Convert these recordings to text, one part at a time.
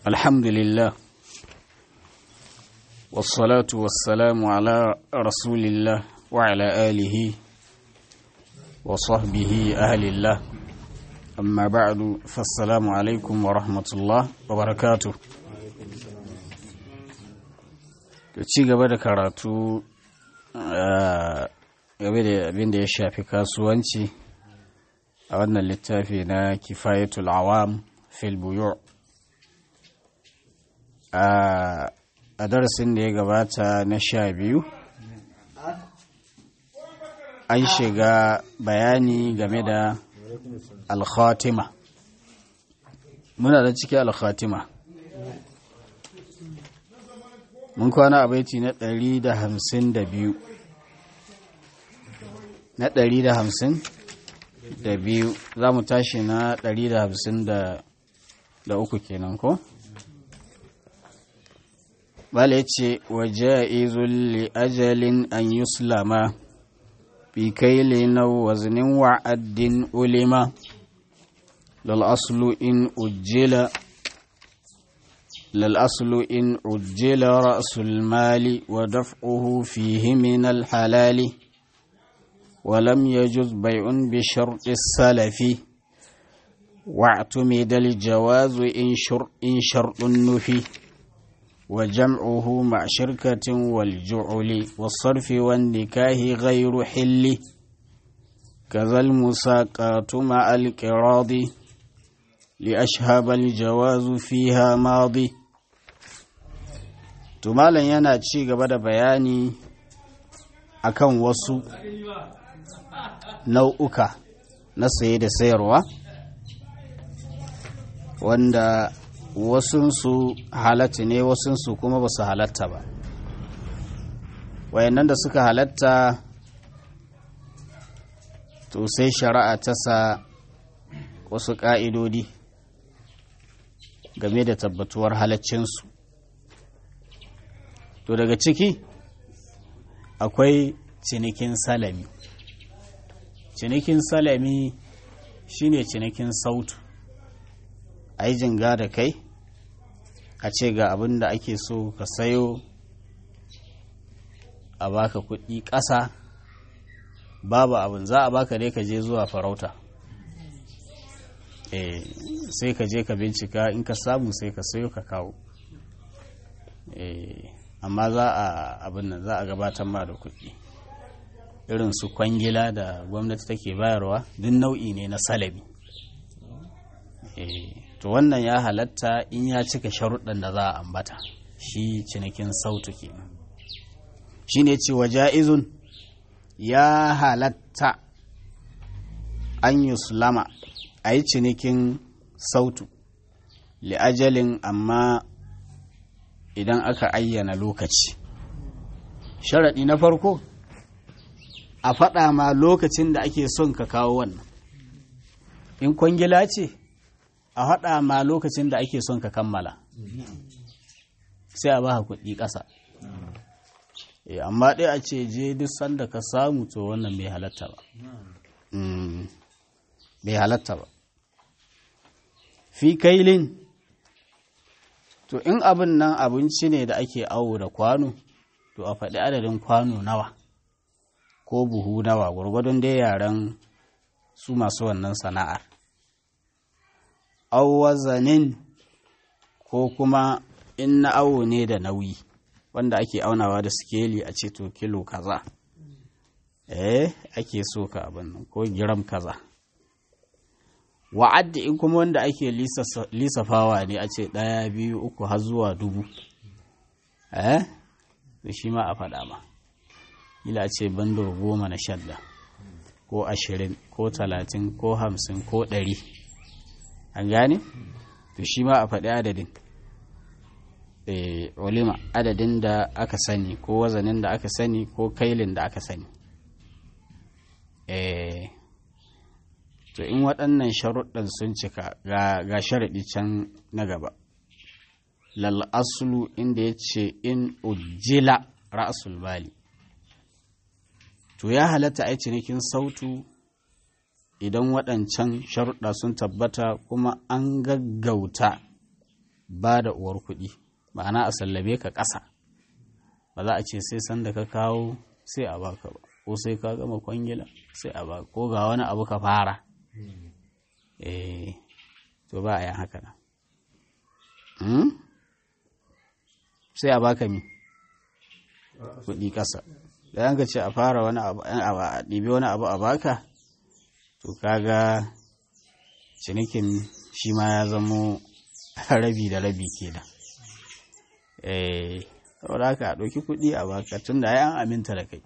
الحمد لله والصلاة والسلام على رسول الله وعلى آله وصحبه أهل الله أما بعد فالسلام عليكم ورحمة الله وبركاته ci gaba da karatu game da abin da ya shafi kasuwanci a wannan littafi na kifayatul awam fil buyu' a darasin da ya gabata na sha biyu an shiga bayani game da alkhatima muna da ciki alkhatima mun kwana a baiti na ɗari da hamsin da biyu na ɗari da hamsin da biyu za mu tashi na ɗari da hamsin da uku kenan ko? bala ce wa ja'izun li ajalin an yuslama bi kaili na waznin wa'addin ulima lal aslu in ujjila lal aslu in ujjila ra'sul mali wa daf'uhu fihi min al halali ولم يجز بيع بشرط السلف واعتمد الجواز إن, شر إن شرط النفي وجمعه مع شركة والجعل والصرف والنكاه غير حل كذا المساقات مع القراض لأشهب الجواز فيها ماضي تمالا yana ci gaba da bayani akan wasu nau'uka na saye da sayarwa wanda wasunsu halatta ne wasunsu kuma ba su halatta ba wayannan da suka halatta to sai shari'a ta sa wasu ƙa'idodi game da tabbatuwar halaccinsu to daga ciki akwai cinikin salami cinikin salami shine cinikin sautu a yi jinga da kai a ce ga abin da ake so ka sayo a baka kuɗi ƙasa babu abin za a baka dai ka je zuwa farauta eh sai ka je ka bincika in ka samu sai ka sayo ka kawo eh amma za a abin nan za a gabatar ma da kuɗi irin su kwangila da gwamnati take bayarwa duk nau'i ne na salabi eh to wannan ya halatta in ya cika sharuɗan da za a ambata shi cinikin sautu kenan shi ne cewa ja'izun ya halatta an yuslama a yi cinikin sautu li'ajalin amma idan aka ayyana lokaci sharaɗi na farko a faɗa ma lokacin da ake son ka kawo wannan in kwangila ce a haɗa ma lokacin da ake son ka kammala sai a ba kuɗi ƙasa amma ɗaya a ce je duk sanda ka samu to wannan bai halatta ba bai halatta ba fi kailin to in abin nan abinci ne da ake awo da kwano to a faɗi adadin kwano nawa ko buhu nawa gwargwadon dai yaren su masu wannan sana'ar wazanin ko kuma in na awo ne da nauyi wanda ake aunawa da sikeli a ce to kilo kaza eh ake so ka abin nan ko giram kaza wa'adda in kuma wanda ake lisafawa ne a ce ɗaya biyu uku har zuwa dubu eh to shi ma a faɗa ma ila ce bando goma na shadda ko ashirin ko talatin ko hamsin ko ɗari an gane to shi ma a faɗi adadin ulima adadin da aka sani ko wazanin da aka sani ko kailin da aka sani to in waɗannan sharuɗan sun cika ga sharaɗi can na gaba lal aslu inda ya ce in ujjila ra'asul bali to ya halatta a cinikin sautu idan waɗancan sharuɗa sun tabbata kuma an gaggauta ba da uwar kuɗi ma'ana a sallabe ka ƙasa ba za a ce sai sanda ka kawo sai a baka ba ko sai ka gama kwangila sai a baka ko ga wani abu ka fara eh to ba a yin haka nan sai a baka mi kuɗi ƙasa da yanka ce a fara wani abu a ɗibi wani abu a baka to kaga cinikin shi ma ya zamo rabi da rabi kenan eh saboda haka a ɗauki kuɗi a baka tun da an aminta da kai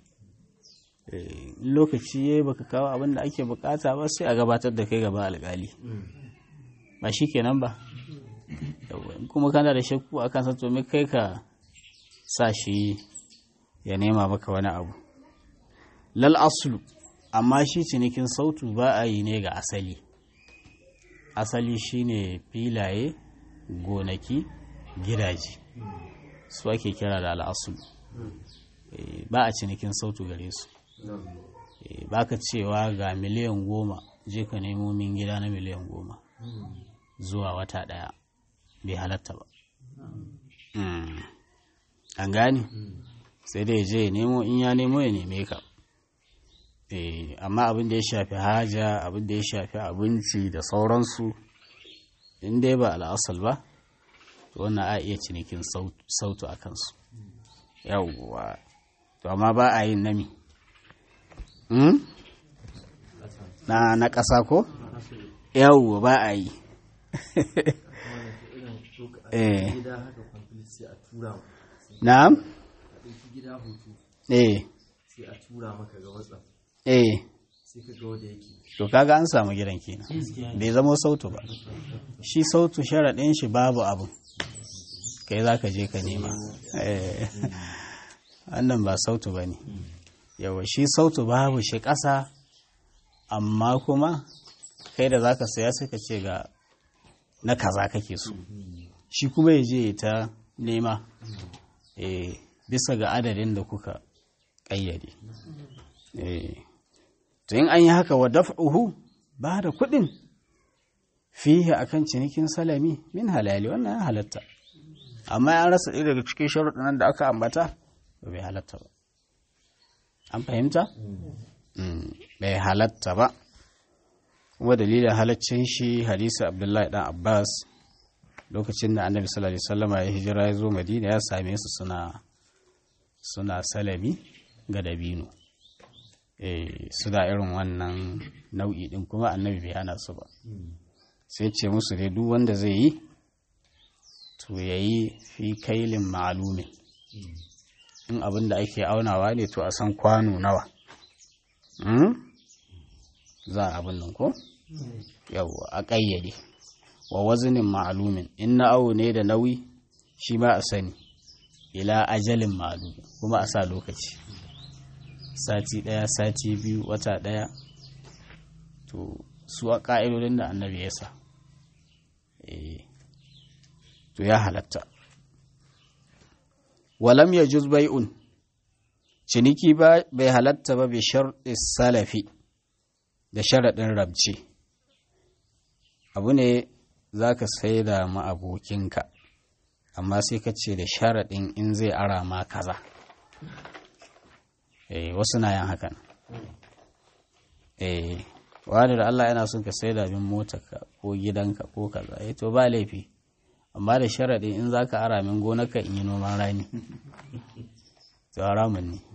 lokaci ya baka kawo abin da ake bukata ba sai a gabatar da kai gaba alƙali ba shi kenan ba kuma kana da shakku a kansa to me kai ka sa shi ya nema maka wani abu lal aslu amma shi cinikin sautu ba a yi ne ga asali asali shine filaye gonaki gidaje su ake kira da al'asulu ba a cinikin sautu gare su ba ka cewa ga miliyan goma je ka nemo min gida na miliyan goma zuwa wata daya bai halatta ba an gane sai dai je ya nemo in ya nemo ya neme ka amma abin da ya shafi haja abin da ya shafi abinci da sauransu in dai ba al'asal ba to wannan a iya cinikin sautu a kansu yawwa to amma ba a yin nami na na ƙasa ko yawwa ba a yi eh na'am eh sai a tura maka ga whatsapp eh sai ka ga wanda yake to kaga an samu gidan kenan bai zama sautu ba shi sautu sharaɗin shi babu abu kai za ka je ka nema wannan ba sautu ba ne yawa shi sautu babu shi ƙasa amma kuma kai da za ka saya sai ka ce ga na kaza kake so shi kuma ya je ta nema bisa ga adadin da kuka ƙayyade to in an yi haka wa daf'uhu ba da kuɗin fiye akan cinikin salami min halali wannan ya halatta amma an rasa ɗaya daga cikin sharuɗin da aka ambata ba bai halatta ba an fahimta bai halatta ba kuma dalilin halaccin shi hadisi abdullahi dan abbas lokacin da annabi sallallahu alaihi wasallam ya hijira ya zo madina ya same su suna suna salami ga dabino su da irin wannan nau'i din kuma annabi bai hana su ba sai ce musu dai duk wanda zai yi to ya yi fi kailin ma'alumin in abin da ake aunawa ne to a san kwano nawa za a abin nan ko yau a ƙayyade wa wazinin ma'alumin in na awo ne da nauyi shi ba a sani ila ajalin ma'alumin kuma a sa lokaci sati ɗaya sati biyu wata ɗaya to su a ƙa'idodin da annabi ya sa to ya halatta walam ya juz bai'un ciniki ba bai halatta ba bi sharɗi salafi da sharaɗin rabce abu ne za ka sai da ma'abokinka amma sai ka ce da sharaɗin in zai ara ma kaza eh wasu na yin hakan eh wani da Allah yana son ka sai da min motarka ko gidanka ko kaza eh to ba laifi amma da sharaɗin in za ka ara min gonarka in yi noman rani to haramun ne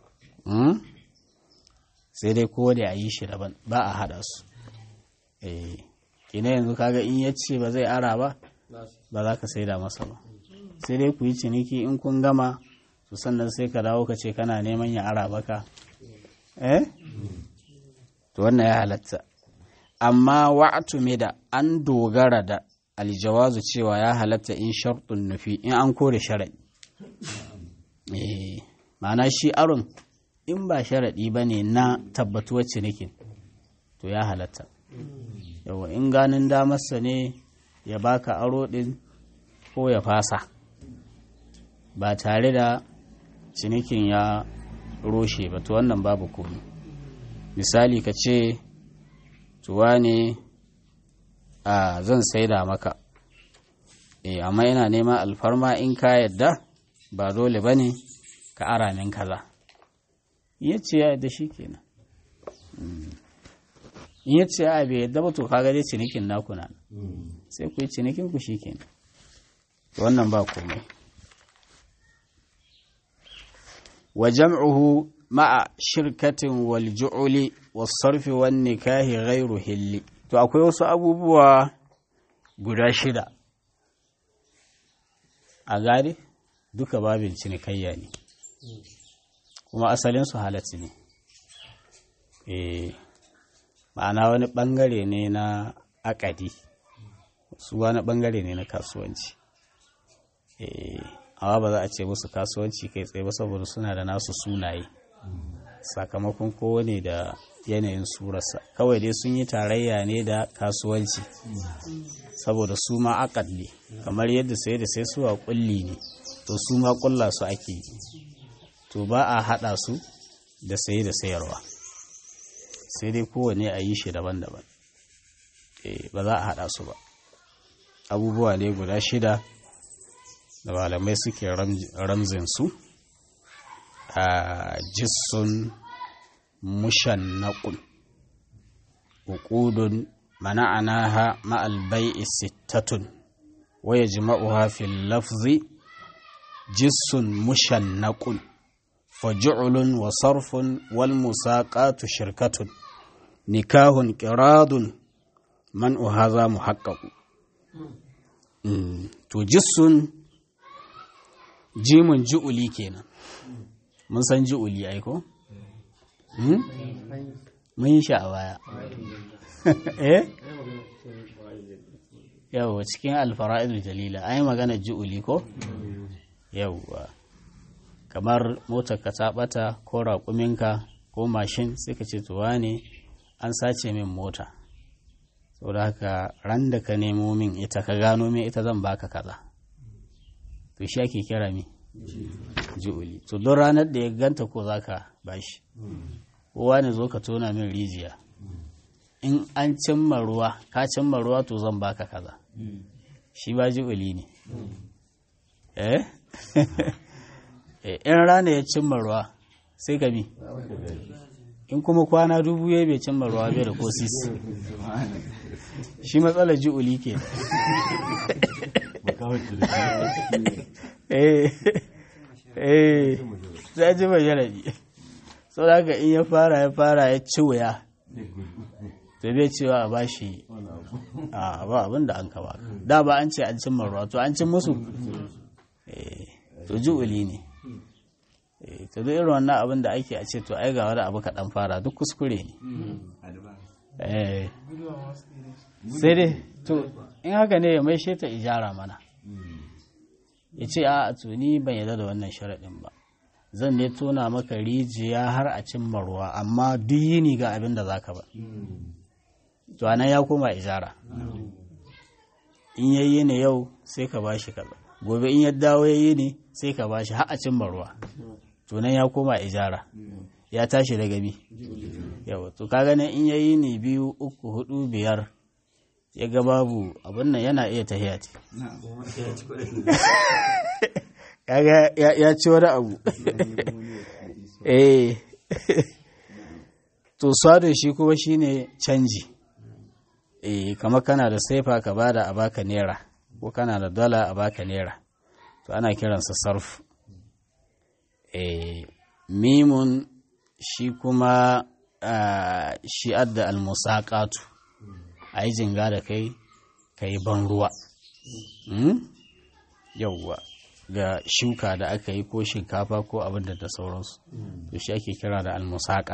sai dai ko da a yi shi daban ba a haɗa su eh kina yanzu kaga in ya ce ba zai ara ba ba za ka sai da masa ba sai dai ku yi ciniki in kun gama to sannan sai ka dawo ka ce kana neman ya ara baka eh to wannan ya halatta amma wa'atu me da an dogara da aljawazu cewa ya halatta in sharɗin nufi in an kore sharaɗi eh ma'ana shi aron in ba sharaɗi ba ne na tabbatuwar cinikin to ya halatta yawa in ganin damarsa ne ya baka aro ɗin ko ya fasa ba tare da cinikin ya roshe ba to wannan babu komi misali ka ce tuwa ne a zan saida maka eh amma ina neman alfarma in ka yadda ba dole ba ne ka ara min kaza in ya ce ya yadda shi kenan in ya ce a bai yadda ba to kaga dai cinikin naku na sai ku yi cinikin ku shi kenan wannan ba komai wa jam'uhu ma'a shirkatin wal ju'uli was sarfi wan nikahi ghairu hilli to akwai wasu abubuwa guda shida a gari duka babin cinikayya ne kuma asalin su halatti ne eh ma'ana wani bangare ne na akadi su wani bangare ne na kasuwanci eh amma ba za a ce musu kasuwanci kai tsaye ba saboda suna da nasu sunaye sakamakon kowane da yanayin surarsa kawai dai sun yi tarayya ne da kasuwanci saboda su ma akad ne kamar yadda sai da sai suwa kulli ne to su ma kulla su ake yi to ba a hada su da saye da sayarwa sai dai kowane a yi shi daban-daban ba za a hada su ba abubuwa ne guda shida da malamai suke ramzin su a jissun mushannaqun uqudun mana'anaha ma'al bai'i sittatun wa yajma'uha fil lafzi jissun mushannaqun faj'ulun wa sarfun wal musaqatu shirkatun nikahun qiradun man hadha muhaqqaq to jissun jimun ju'uli kenan mun san ju'uli ai ko mun yi shi a baya eh yawwa cikin alfara'idul jalila ai magana ju'uli ko yawwa kamar motar ka ta bata ko raƙuminka ko mashin sai ka ce to ne an sace min mota saboda haka ran da ka nemo min ita ka gano min ita zan baka kaza to shi ake kira mi ju'uli to don ranar da ya ganta ko zaka bashi kowa ne zo ka tona min rijiya in an cimma ruwa ka cimma ruwa to zan baka kaza shi ba ji'uli ne eh in rana ya cimma ruwa sai ka bi in kuma kwana dubu ya bai cimma ruwa bai da ko sisi shi matsalar ji'uli ke eh eh sai ji mai jarabi sau da haka in ya fara ya fara ya ci wuya to bai cewa a bashi a ba abin da an ka ba da ba an ce an cin ruwa to an cin musu to ju'uli ne to duk irin wannan abin da ake a ce to ai ga wani abu kaɗan fara duk kuskure ne sai dai to in haka ne ya mai ta ijara mana ya ce a to ni ban yarda da wannan sharaɗin ba zan ne tona maka rijiya har a cimma ruwa amma duk yini ga abin da zaka ba to anan ya koma ijara in yayi ne yau sai ka bashi kaza gobe in ya dawo yayi ne sai ka bashi har a cimma ruwa to nan ya koma ijara ya tashi daga bi yau to kaga nan in yayi ne biyu uku hudu biyar ya ga babu abin nan yana iya tahiya ce kaga ya ci wani abu eh to sado shi kuma shine canji eh kamar kana da saifa ka bada a baka naira ko kana da dala a baka naira to ana kiransa sarf eh mimun shi kuma shi adda almusaqatu a yi jinga da kai ka yi ban ruwa yauwa ga shuka da aka yi ko shinkafa ko abin da sauransu to shi ake kira da almusaka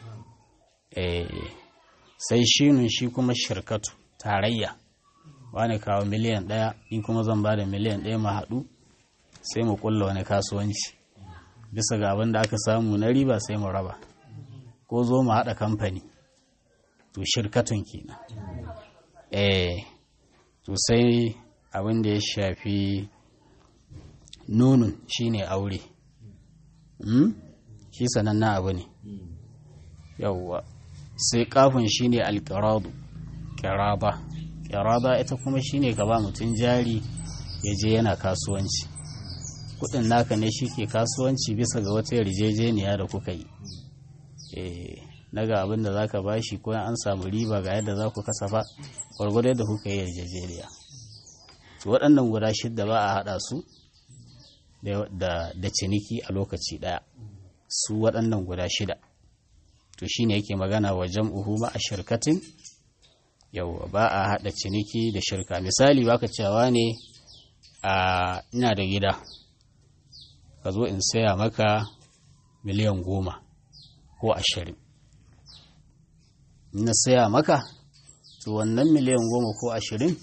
sai shinun shi kuma shirkatu tarayya wani kawo miliyan ɗaya in kuma zan ba da miliyan ɗaya ma haɗu sai mu kulla wani kasuwanci bisa ga abin da aka samu na riba sai mu raba ko zo mu haɗa kamfani to shirkatun kenan eh to sai abin da ya shafi nunun shine aure hmm? shi sanannen abu ne yawwa sai kafin shine alƙiradu ƙiraba ƙiraba ita kuma shine ka ba mutum jari ya je yana kasuwanci kudin naka ne shi ke kasuwanci bisa ga wata yarjejeniya da kuka yi na ga abin da za ka ba shi ko an samu riba ga yadda za ku kasafa gwargwado yadda kuka yi yarjejeniya waɗannan guda shidda ba a haɗa su da ciniki a lokaci ɗaya su waɗannan guda shida to shine yake magana wa jam'uhu ma a shirkatin yau ba a haɗa ciniki da shirka misali baka cewa ne a ina da gida ka zo in saya maka miliyan goma ko ashirin na saya maka to wannan miliyan goma ko ashirin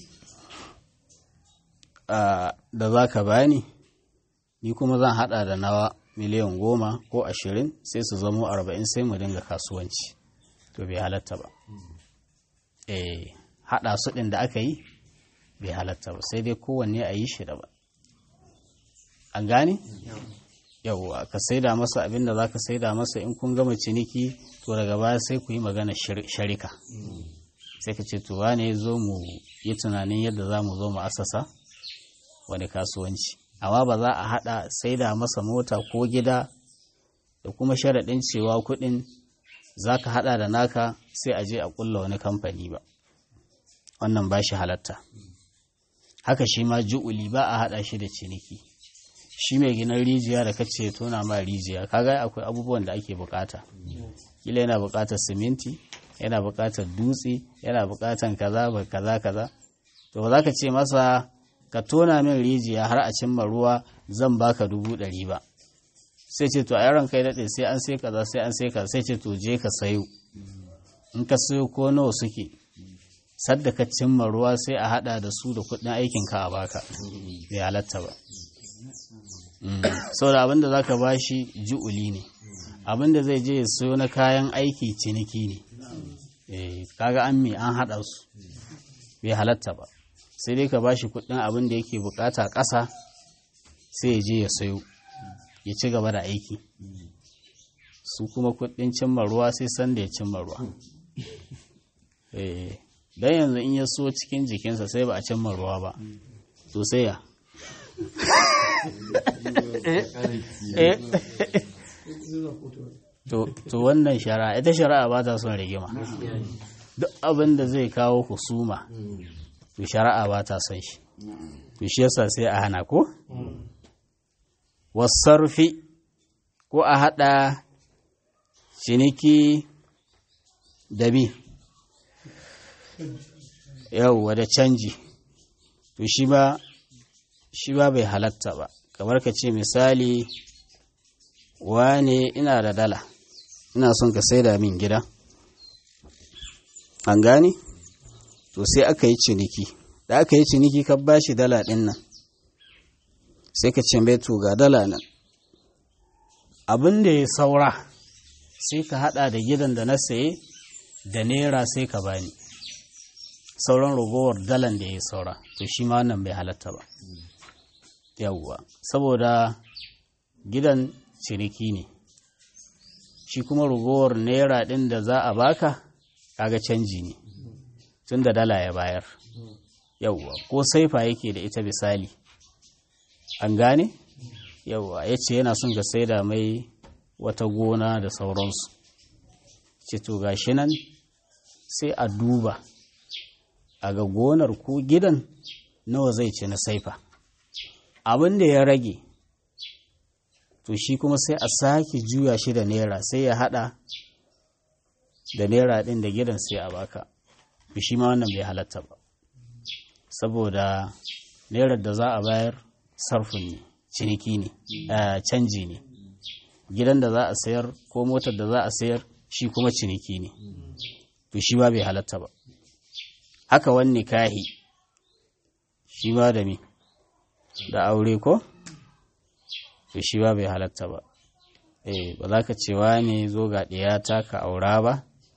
da za ka bani ni kuma zan haɗa da nawa miliyan goma ko ashirin sai su zamo arba'in sai mu dinga kasuwanci to bai halatta ba eh haɗa su ɗin da aka yi bai halatta ba sai dai kowanne a yi shi da ba an gane yawwa ka saida masa abin da za ka saida masa in kun gama ciniki to daga baya sai ku yi magana sharika sai ka ce to wane zo mu yi tunanin yadda za mu zo mu asasa wani kasuwanci amma ba za a haɗa saida masa mota ko gida da kuma sharaɗin cewa kuɗin za ka haɗa da naka sai a je a ƙulla wani kamfani ba wannan ba shi halatta haka shi ma ju'uli ba a haɗa shi da ciniki shi mai ginin rijiya da kace tona ma rijiya kaga akwai abubuwan da ake bukata kila yana bukatar siminti yana bukatar dutse yana bukatar kaza ba kaza kaza to ba za ka ce masa ka tona min rijiya har a cimma ruwa zan baka dubu ɗari ba sai ce to a yaron kai daɗe sai an sai kaza sai an sai kaza sai ce to je ka sayo in ka sayo ko nawa suke sadda ka cimma ruwa sai a hada da su da kuɗin aikin ka a baka bai halatta ba saboda abinda za ka ba shi ju'uli ne abinda zai je ya sayo na kayan aiki ciniki ne kaga an me an haɗa su bai halatta ba sai dai ka ba shi kuɗin abin da yake bukata ƙasa sai ya je ya sayo ya ci gaba da aiki su kuma kuɗin cimma ruwa sai sanda ya cimma ruwa don yanzu in ya so cikin jikinsa sai ba a cimma ruwa ba to sai ya to wannan shari'a ita shari'a ba ta son rigima duk abin da zai kawo husuma to shari'a ba ta son shi to shi yasa sai a hana ko wasarfi ko a hada ciniki da bi yauwa da canji to shi ba shi ba bai halatta ba kamar ka ce misali wane ina da dala ina son ka saida min gida an gane to sai aka yi ciniki da aka yi ciniki ka bashi dala ɗin nan sai ka ce mai to ga dala nan abin da ya saura sai ka hada da gidan da na saye da naira sai ka bani sauran ragowar dalan da ya saura to shi ma wannan bai halatta ba yawwa saboda gidan ciniki ne shi kuma ragowar naira ɗin da za a baka kaga canji ne tun da dala ya bayar yawwa ko saifa yake da ita misali an gane yawwa ya ce yana son ka saida mai wata gona da sauransu ce to gashi nan sai a duba a ga gonar ko gidan nawa zai ci na saifa abin da ya rage to shi kuma sai a sake juya shi da naira sai ya hada da naira din da gidan sai a baka shi ma wannan bai halatta ba saboda nairar da za a bayar sarfin ne ciniki ne canji ne gidan da za a sayar ko motar da za a sayar shi kuma ciniki ne to shi ba bai halatta ba haka wani kahi shi ba da mi da aure ko to shi ba bai halatta ba eh ba za ka cewa ne zo ga ɗiyata ka aura ba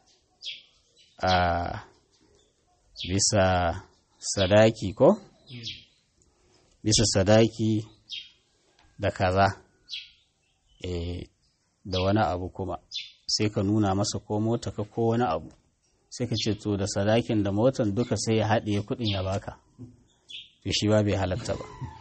a bisa sadaki ko bisa sadaki da kaza eh da wani abu kuma sai ka nuna masa ko mota ka ko wani abu sai ka ce to da sadakin da motan duka sai ya haɗe kuɗin ya baka to shi ba bai halatta ba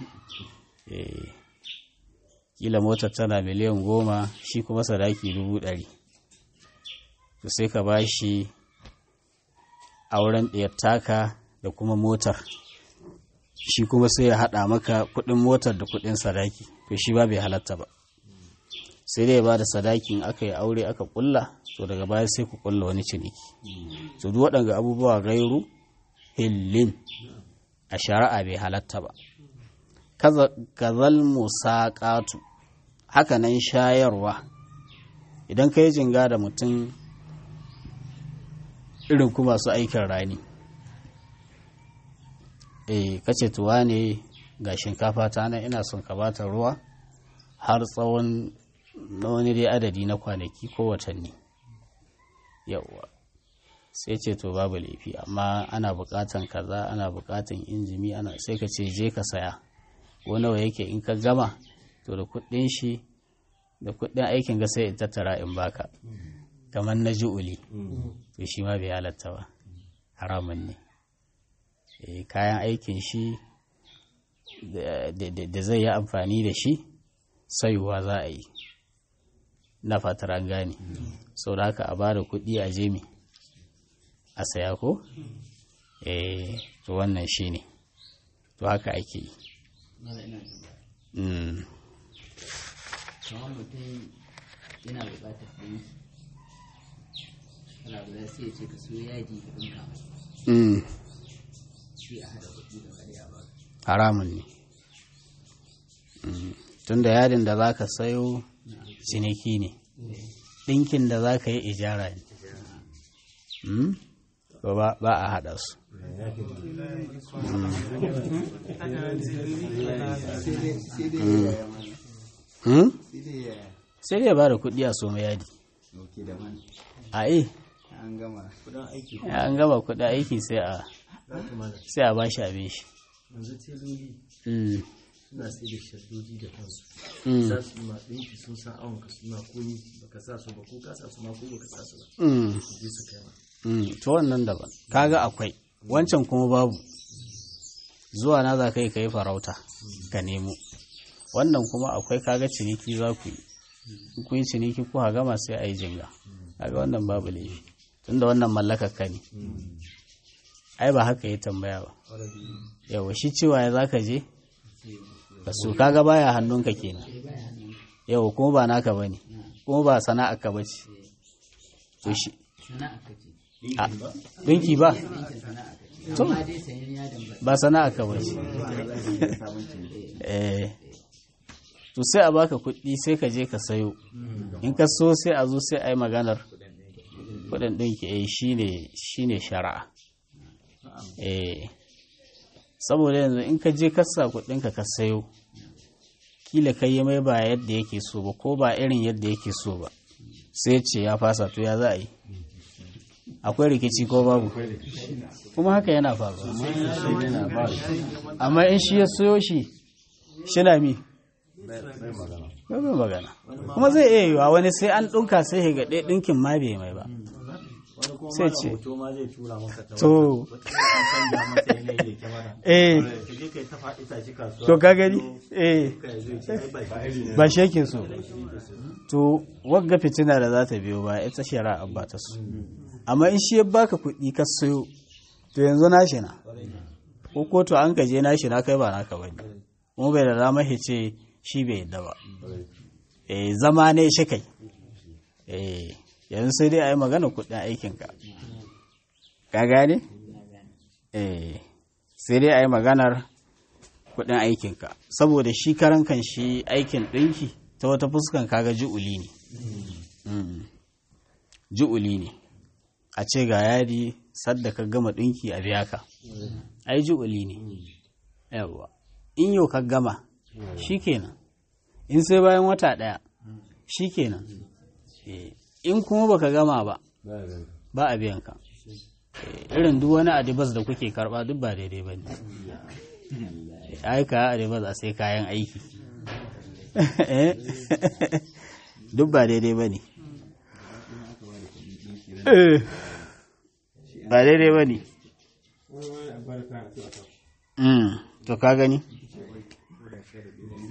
eh kila motar tana miliyan goma shi kuma sadaki dubu ɗari to sai ka ba shi auren ɗiyar taka da kuma motar shi kuma sai ya haɗa maka kuɗin motar da kuɗin sadaki to shi ba bai halatta ba sai dai ba da sadakin aka yi aure aka ƙulla to daga baya sai ku ƙulla wani ciniki to duk waɗanga abubuwa gairu hillin a shari'a bai halatta ba kazal musaƙatu haka nan shayarwa idan ka yi jinga da mutum irin ku masu aikin rani eh kace tuwa ne ga shinkafa ta nan ina son ka bata ruwa har tsawon na wani dai adadi na kwanaki ko watanni yawwa sai ce to babu laifi amma ana bukatan kaza ana bukatan injimi ana sai ka ce je ka saya ko nawa yake in ka gama to da kuɗin shi da kuɗin aikin ga sai in tattara in baka kamar na ju'uli to shi ma bai halatta ba haramun ne kayan aikin shi da zai yi amfani da shi sayuwa za a yi na fatar an gane sau da haka a ba da kuɗi a jemi a saya ko? eh to wannan shi ne to haka ake yi kamar mutum yana buƙatar ɗanki kana guda sai ya ce ka so yaji ka ɗinka mai sai a haɗa kuɗi da wani a baka haramun ne tunda yadin da za ka sayo ciniki ne ɗinkin da za ka yi ijara ne ba a haɗa su sai dai ba da kuɗi a soma yadi a yi an gama an gama kuɗin aiki sai a sai a bashi abin shi yanzu teloli Mm, suna sai da shaddoji da kansu mm, za su yi ma ɗinki sun san awon ka suna komi baka sa su ba ko ka sa su ma ko baka sa su ba mm, su je su kai ma mm. to wannan daban kaga akwai wancan kuma babu zuwa na za ka yi ka yi farauta ka nemo wannan kuma akwai kaga ciniki za ku yi in kun yi ciniki ku gama sai a yi jinga kaga wannan babu laifi tunda wannan mallakar ka ne ai ba haka ya tambaya ba yawa shi cewa ya za ka je ka so kaga baya hannunka kenan yawa kuma ba naka bane kuma ba sana'a ka bace to shi sana'a ka ce a dinki ba ɗinkin sana'a ka ce To. amma dai sayan yadin ba ba sana'a ka bace eh to sai a baka kuɗi sai ka je ka sayo in ka so sai a zo sai a yi maganar kuɗin ɗinki eh shine shine shari'a eh saboda yanzu in ka je ka sa kuɗinka ka sayo kila kai yi mai ba yadda yake so ba ko ba irin yadda yake so ba sai ce ya fasa to ya za a yi akwai rikici ko babu kuma haka yana faruwa amma in shi ya soyo shi shi na mi bai mai magana kuma zai iya yiwa wani sai an ɗinka sai ya gaɗe ɗinkin ma bai mai ba wani kuma Sai ma ce. da hoto ma zai tura maka ta To. wata an canja masa yanayi da kyamara eh ka je kai ta faɗi tashi kasuwa to ka gani eh ka zo ce ai ba shi ba shi yake so to wagga fitina da za ta biyo ba ita shari'a ba ta so amma in shi ya baka kuɗi ka sayo to yanzu nashi na ko ko to an gaje nashi na kai ba naka bane kuma bai da dama ya ce shi bai yadda ba eh zama ne shi kai eh yanzu sai dai a yi magana kuɗin aikinka ka gane eh sai dai a yi maganar kuɗin aikinka saboda shi karan kan shi aikin ɗinki ta wata fuskan kaga ju'uli ne Mm. ju'uli ne a ce ga yadi sadda ka gama ɗinki a biya ka ai ju'uli ne yawwa in yau ka gama shikenan in sai bayan wata ɗaya shikenan Eh, in kuma baka gama ba ba a biyan ka Eh, irin duk wani adibas da kuke karba duk ba daidai ba ne aika adibas a sai kayan aiki Eh, duk ba daidai ba ne Eh, ba daidai ba ne Mm, to ka gani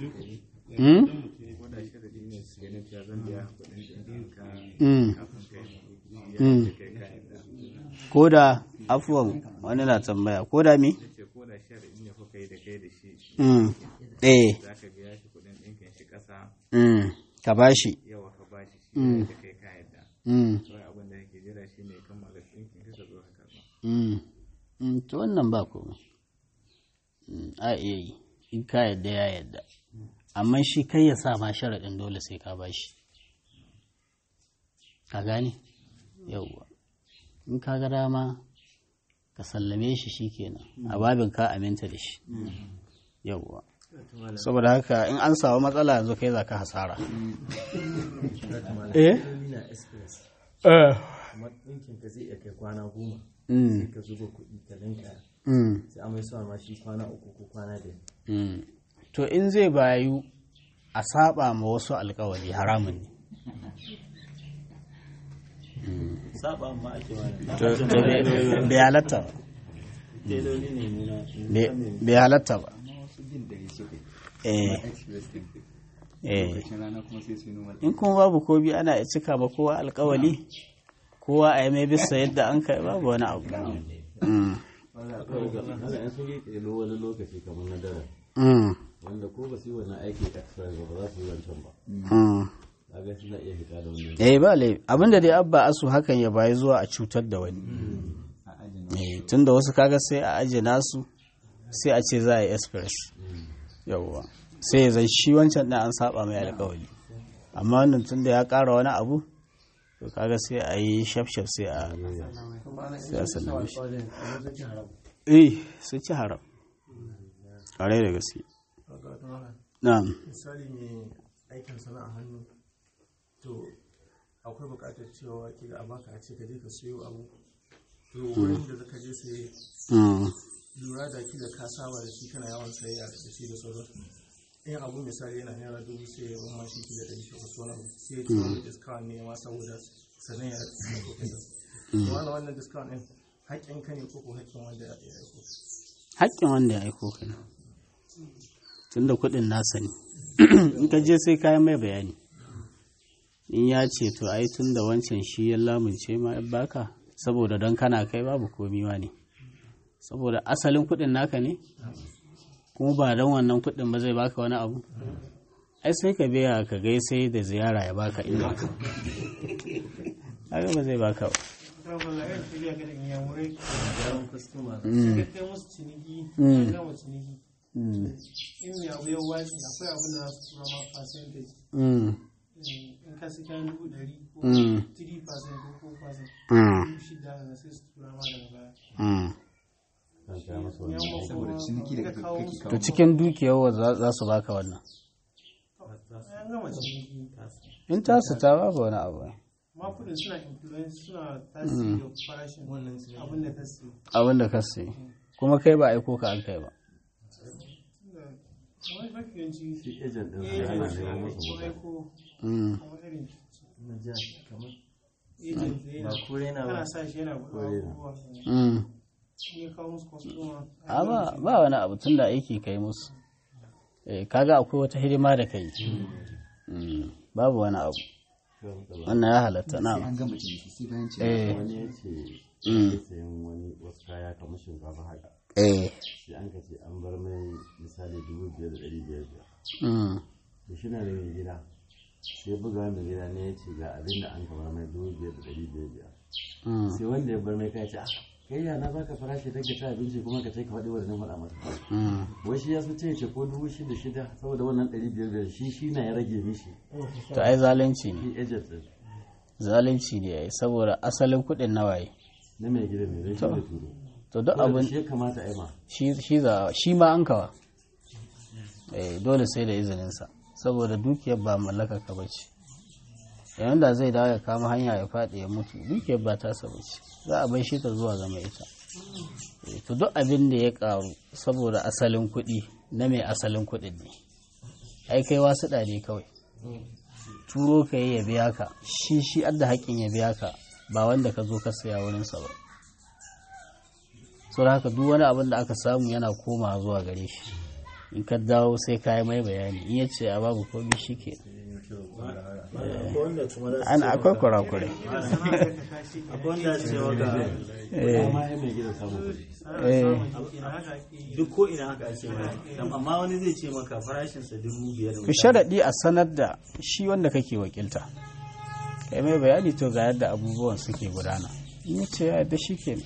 Mm? ko da sharadi ne su ganin cewa zan biya kuɗin ɗin ka Mm. kafin kai ya Mm. ce kai ka yadda ko da afuwan wani na tambaya ko da me ce ko da sharadi ne kuka yi da kai da shi Mm. eh za ka biya shi kuɗin ɗinkin shi ƙasa mm. ka bashi yawa ka bashi shi Mm. da kai ka yadda mm. kawai abin da yake jira shi ne kammala ɗinkin ka ka zo ka karɓa Mm. Mm. to wannan ba komai Mm, a iya yi in ka yadda ya yadda amma shi kai ya sa ma sharaɗin dole sai ka bashi ka gane yauwa in ka ga dama ka sallame shi shikenan a babin ka aminta da shi yauwa saboda haka in an samu matsala yanzu kai za ka hasara eh na express eh amma ɗinkin ka zai iya kai kwana goma mm ka zuba kuɗi ka linka mm sai amai sa ma shi kwana uku ko kwana da Mm. To in zai bayu a saba ma wasu alkawari haramun ne. saba ma ake wani To to bai- bai bai halatta ba. teloli ne nuna Bai- Bai halatta ba. wasu bin da ya suka yi Eh, express din eh. lokacin rana kuma sai su yi normal In kuma babu ko biyu ana iya cika ba kowa alkawali, kowa a yi mai bisa yadda an kai babu wani abu. Mm. haka yan sun yi ƙelo wani lokaci kamar na daren Mm. wanda ko ba su yi wannan aiki express ba ba za su yi wancan ba Mm. kaga suna iya fita da wannan Eh ba laifi. Abinda dai abba asu hakan ya bayi zuwa a cutar da wani. a ajin Eh, tunda wasu kaga sai a aje nasu sai a ce za a yi express yawwa sai ya zai shi wancan ɗin an saba mai alkawali amma wannan tunda ya ƙara wani abu to kaga sai a yi shaf-shaf sai a sai a sallame shi eh sun ci haram ƙwarai da gaske na'am misali mai aikin sana'a hannu to akwai buƙatar cewa kila a baka a ce ka je ka siyo abu to wurin da zaka je sai Mm. lura da kila ka saba da shi kana yawan sayayya da shi da sauran in abu misali yana naira dubu sai ya umma shi kila ɗari takwas wani abu sai ya ce wani discount ne ma saboda sanan ya da kuɗin to wannan wannan discount ɗin haƙƙin ka ne ko ko haƙƙin wanda ya aiko haƙƙin wanda ya aiko ka ne tunda kuɗin nasa ne in ka je sai kayan mai bayani in ya ce to ai tun da wancan shi ya lamunce ma ya baka saboda don kana kai babu komiwa ne saboda asalin kuɗin naka ne kuma ba don wannan kuɗin ba zai baka wani abu ai sai ka biya ka gai sai da ziyara ya baka inda ka haka ba zai baka ba kawai irin tafiya ga in yamurai yawan kwastoma Mm, ka kai musu ciniki Mm. ka gama ciniki mm, in mai abu ya wace akwai abin da za su tura ma percentage mm, in ka sai kayan dubu ɗari ko Mm. 3% ko 4% mm, dubu shida da sai su tura ma daga baya mm. kan kaya masa Yan wannan saboda ciniki da ka kake kawo kake musu kawo to cikin dukiyar wa za za su baka wannan an gama ciniki in tasu ta babu wani abu ai. ma kudin suna influence suna tasiri da farashin abin da ka siya abin da ka sayi kuma kai ba aiko ka an kai ba Tunda kamar mafi yawanci shi agent din eh, su yana eh, neman musu ko mota aiko Mm, kamar irin na ja kamar agent da yana ba kore na ba kana sa shi yana buɗe abubuwa mm. in ya kawo musu kwastoma a ba ba wani abu tun da aiki kai musu eh kaga akwai wata hidima da kai Mm, babu wani abu wannan ya halatta sai na an gama ciniki sai bayan ciniki eh wani ya ce Mm. ya sayan wani wasu kaya kamar shinkafa haka eh sai an ka ce an bar mai misali dubu biyar da ɗari biyar biyar mm, to shi na da mai gida sai buga mai gida ne ya ce ga abin da an ka bar mai dubu biyar da ɗari biyar biyar mm, sai wanda ya bar mai kai ce ah kai ya na baka farashi ta ka ci abinci kuma ka ce ka faɗi wannan faɗa masa mm. wai shi ya so ce ce ko dubu shida shida saboda wannan ɗari biyar biyar shi shi na ya rage mishi to ai zalunci ne shi agent ɗin zalunci ne ai saboda asalin kuɗin nawaye na mai gidan ne zai shi da turo to duk Saboda abin shi ya kamata a yi ma shi shi za shi ma an kawa eh dole sai da izininsa saboda dukiyar ba mallakar ka bace yayin da zai dawo ya kama hanya ya faɗi ya mutu dukiyar ba tasa bace za a bai shi ta zuwa zama ita Eh, to duk abin da ya karu saboda asalin kuɗi na mai asalin kuɗin ne ai kai wasu ne kawai turo ka yi ya biya ka shi shi adda haƙƙin ya biya ka ba wanda ka zo ka saya wurinsa ba sau da haka duk wani abin da aka samu yana koma zuwa gare shi in ka dawo sai ka yi mai bayani in ya ce a babu komi shi ke akwai wanda kuma za su ana akwai kurakure akwai wanda su ce maka eh amma ya mai gida samun kuɗi eh duk ko ina haka ake mana amma wani zai ce maka farashinsa dubu biyar ku sharaɗi a sanar da shi wanda kake wakilta kai mai bayani to ga yadda abubuwan suke gudana in ya ce ya yadda shi ke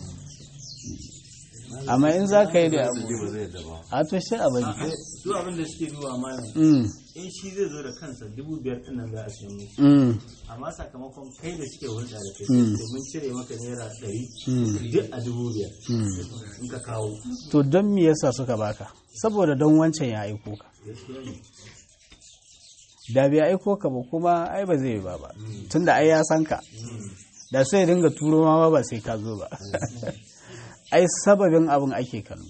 amma in za ka yi da abu ba zai yadda ba a to sai a bari su abin da suke duba malam Mm, in shi zai zo da kansa dubu biyar din nan za a siya musu mm, amma sakamakon kai da suke hulɗa da kai Mm. domin cire maka naira ɗari mm, duk a dubu biyar mm. in ka kawo to don me yasa suka baka saboda don wancan ya aiko ka gaskiya ne da bai aiko ka ba kuma ai ba zai yi ba ba tunda ai ya san ka da sai ya dinga turo ma ba sai ka zo ba ai sababin abin ake kallo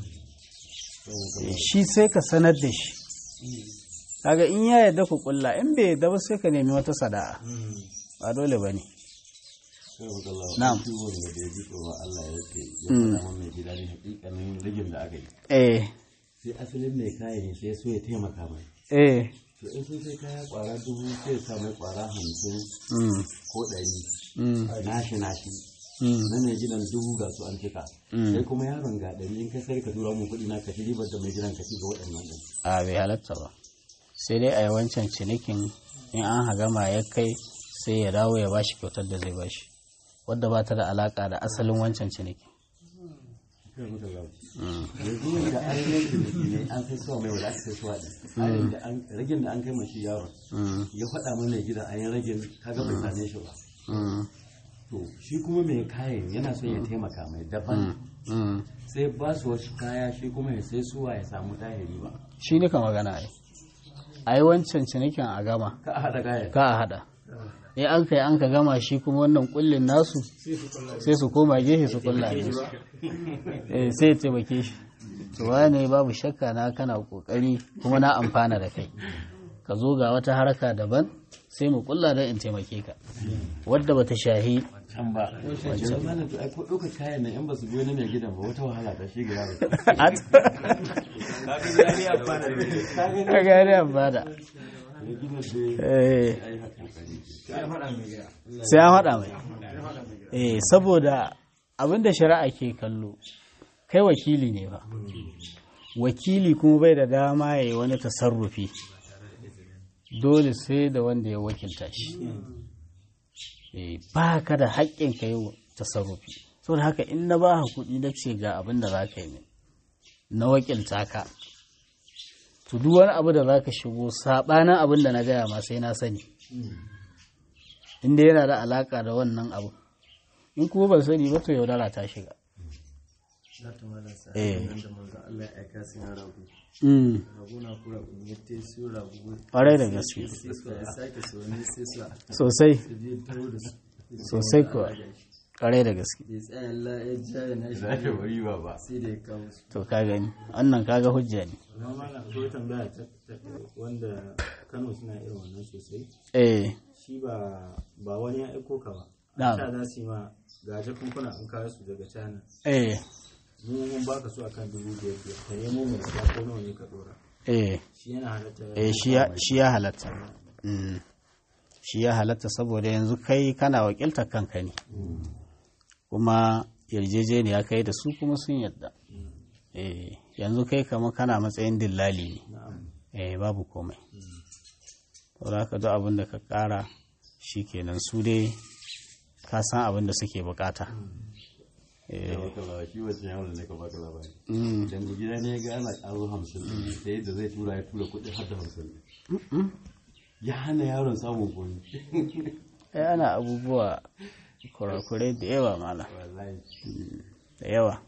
shi sai ka sanar da shi kaga in ya yarda ku kulla in bai yarda ba sai ka nemi wata sada'a ba dole ba ne sai ku kalla Na'am. shi wanda da ya ji tsoron Allah ya ce ya Mm. faɗa min mai gida ne hakikanin rigin da aka yi eh sai asalin mai kayan sai so ya taimaka mai eh to in sun sai kaya kwara dubu sai ya sa mai kwara hamsin mm, ko ɗari mm, nashi nashi mm, na mai gidan dubu ga su an cika Mm. sai kuma yaron ga ɗari in ka sai ka tura mun kuɗi na ka ci ribar da mai gidan ka ci ga waɗannan ɗin a bai halatta ba sai dai a yi wancan cinikin in an hagama ya kai sai ya dawo ya bashi kyautar da zai bashi wadda ba ta da alaka da asalin wancan ciniki kai muka zaune yanzu wanda an yi ciniki ne an sai suwa mai wadda aka sai suwa ɗin Tsarin da an- ragin da an kai mashi yaron Mm, ya faɗa mana mai gidan an yi ragin kaga bai same shi ba mm, to shi kuma mai kayan yana son ya taimaka mai daban mm. sai ba su wasu kaya shi kuma ya sai suwa ya samu tahiri ba shi ne ka magana ai a yi wancan cinikin a gama ka a haɗa kayan ka a hada in an kai an ka gama shi kuma wannan kullin nasu sai su koma gefe su kulla ne eh sai ya taimake shi to wane babu shakka na kana kokari kuma na amfana da kai ka zo ga wata haraka daban sai mu kulla don in taimake ka wadda bata shahi can ba wancan malam to ai ko ɗaukar kayan nan in ba su biyo na mai gidan ba wata wahala ta shi ga yaro ka gane amfana mai gidan dai eh ya yi kokari sai an faɗa mai eh saboda abinda shari'a ke kallo kai wakili ne ba wakili kuma bai da dama ya yi wani tasarrufi dole sai da wanda ya wakilta shi Eh, ba ka da haƙƙin ka yi tasarrufi saboda haka in na ba kuɗi na ce ga abin da za ka yi min na wakilta ka to duk wani abu da za ka shigo saɓanin abin da na gaya ma sai na sani inda yana da alaka da wannan abu in kuma ban sani ba to yaudara ta shiga za ta mala sa Eh. nan da manzo Allah ya aika su na rago Mm, rago na kura kun ya te su rago ƙwarai da gaske sai su ya sake su wani sai su sosai su je taro da su sosai kuwa ƙwarai da gaske ya tsaya Allah ya ja ya na shi za ka bari ba ba sai da ya kawo su to ka gani wannan kaga hujja ne amma malam akwai tambaya ta ta- wanda Kano suna irin wannan sosai eh shi ba ba wani ya aiko ka ba Na'am. ta za su yi ma ga jakunkuna an kawo su daga China eh mu mun baka su akan dubu biyar biyar ka nemo mai siya ko nawa ne ka dora eh shi yana halatta eh shi ya shi ya halatta Mm. shi ya halatta saboda yanzu kai kana wakiltar kanka ne kuma yarjejeniya kai da su kuma sun yadda eh yanzu kai kama kana matsayin dillali ne eh babu komai saboda haka duk abin da ka kara kenan su dai ka san abin da suke bukata eh baka ba shi wancan yawon da ka baka labari mm. idan mai gida ne ya ga ana ƙaro hamsin ɗin sai yadda zai tura ya tura kuɗi har da hamsin ya hana yaron samun komi ai ana abubuwa kurakurai da yawa mala wallahi da yawa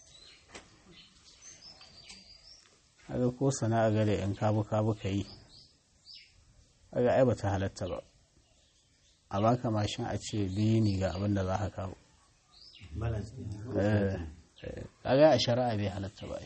haka ko sana'a gare yan kabu kabu ka yi haka ai bata halatta ba a baka mashin a ce biyu ne ga abin da za ka kawo balance ne Eh, eh, kaga a shari'a bai halatta ba ai.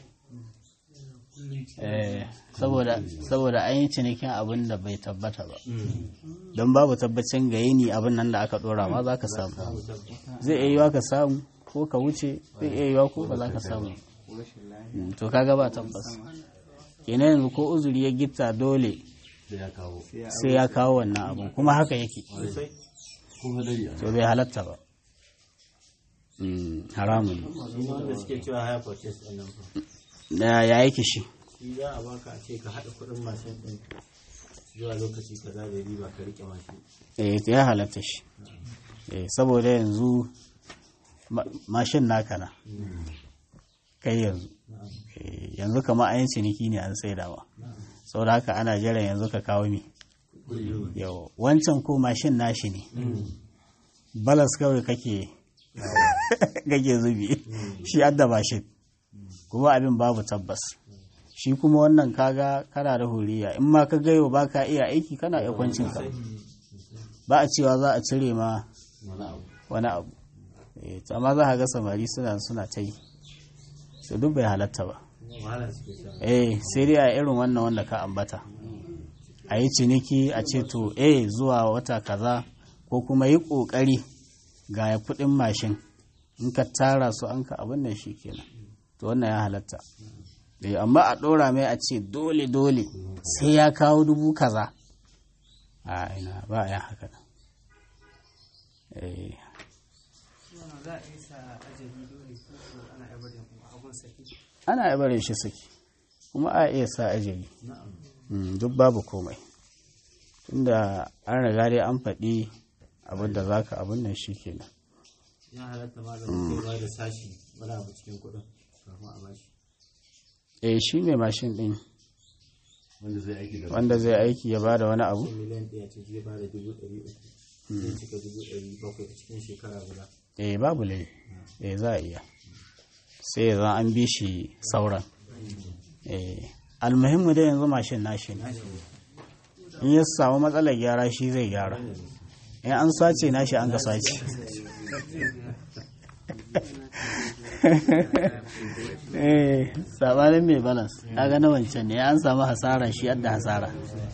Eh, saboda saboda an yi cinikin abin da bai tabbata ba don babu tabbacin ga yini abin nan da aka dora ma za ka samu zai iya yiwa ka samu ko ka wuce zai iya yiwa ko ba za ka samu Mm, to kaga ba tabbas kenan yanzu ko uzuri ya gitta dole da ya kawo sai ya kawo wannan abun kuma haka yake ko hadari a to bai halatta ba Mm, haramun ne. shi ne wanda suke cewa haya purchase ɗin nan fa da ya yake shi shi za a baka a ce ka haɗa kuɗin mashin ɗin zuwa lokaci kaza da riba ka riƙe mashin eh to ya halatta shi eh saboda yanzu ma- mashin naka na kai yanzu Eh, yanzu kama ayin ciniki ne an saidawa saboda haka ana jiran yanzu ka kawo mi yau wancan ko mashin nashi ne balas kawai kake kake zubi shi adda mashin kuma abin babu tabbas shi kuma wannan kaga kana da huriya in ma ka gayo ba ka iya aiki kana iya kwancin ka ba a cewa za a cire ma wani abu wani abu Eh, to amma za ka ga samari suna suna ta yi to duk bai halatta ba wahala suke sha eh sai dai a irin wannan wanda ka ambata a yi ciniki a ce to eh zuwa wata kaza ko kuma yi kokari ga ya kudin mashin in ka tara su an ka abin nan shi kenan to wannan ya halatta eh amma a ɗora mai a ce dole dole sai ya kawo dubu kaza a ina ba a yin haka nan eh za a iya sa ajali dole ko ko ana iya barin abun saki ana iya barin shi saki kuma a iya sa ajali Mm, duk babu komai tunda an riga dai an faɗi abin da za ka abin nan shi kenan ya halatta ma da mutum ba da sashi wani abu cikin kuɗin kafin a bashi eh shi mai mashin ɗin wanda zai aiki da wanda zai aiki ya bada wani abu ko miliyan ɗaya ce zai ba da dubu ɗari uku zai cika dubu ɗari bakwai a cikin shekara guda eh babu lai eh za a iya sai ya zan an bi shi sauran eh almuhimmu dai yanzu mashin nashi ne in ya samu matsalar gyara shi zai gyara in an sace nashi an ga sace eh sabanin mai balance kaga na wancan ne an samu hasara shi yadda hasara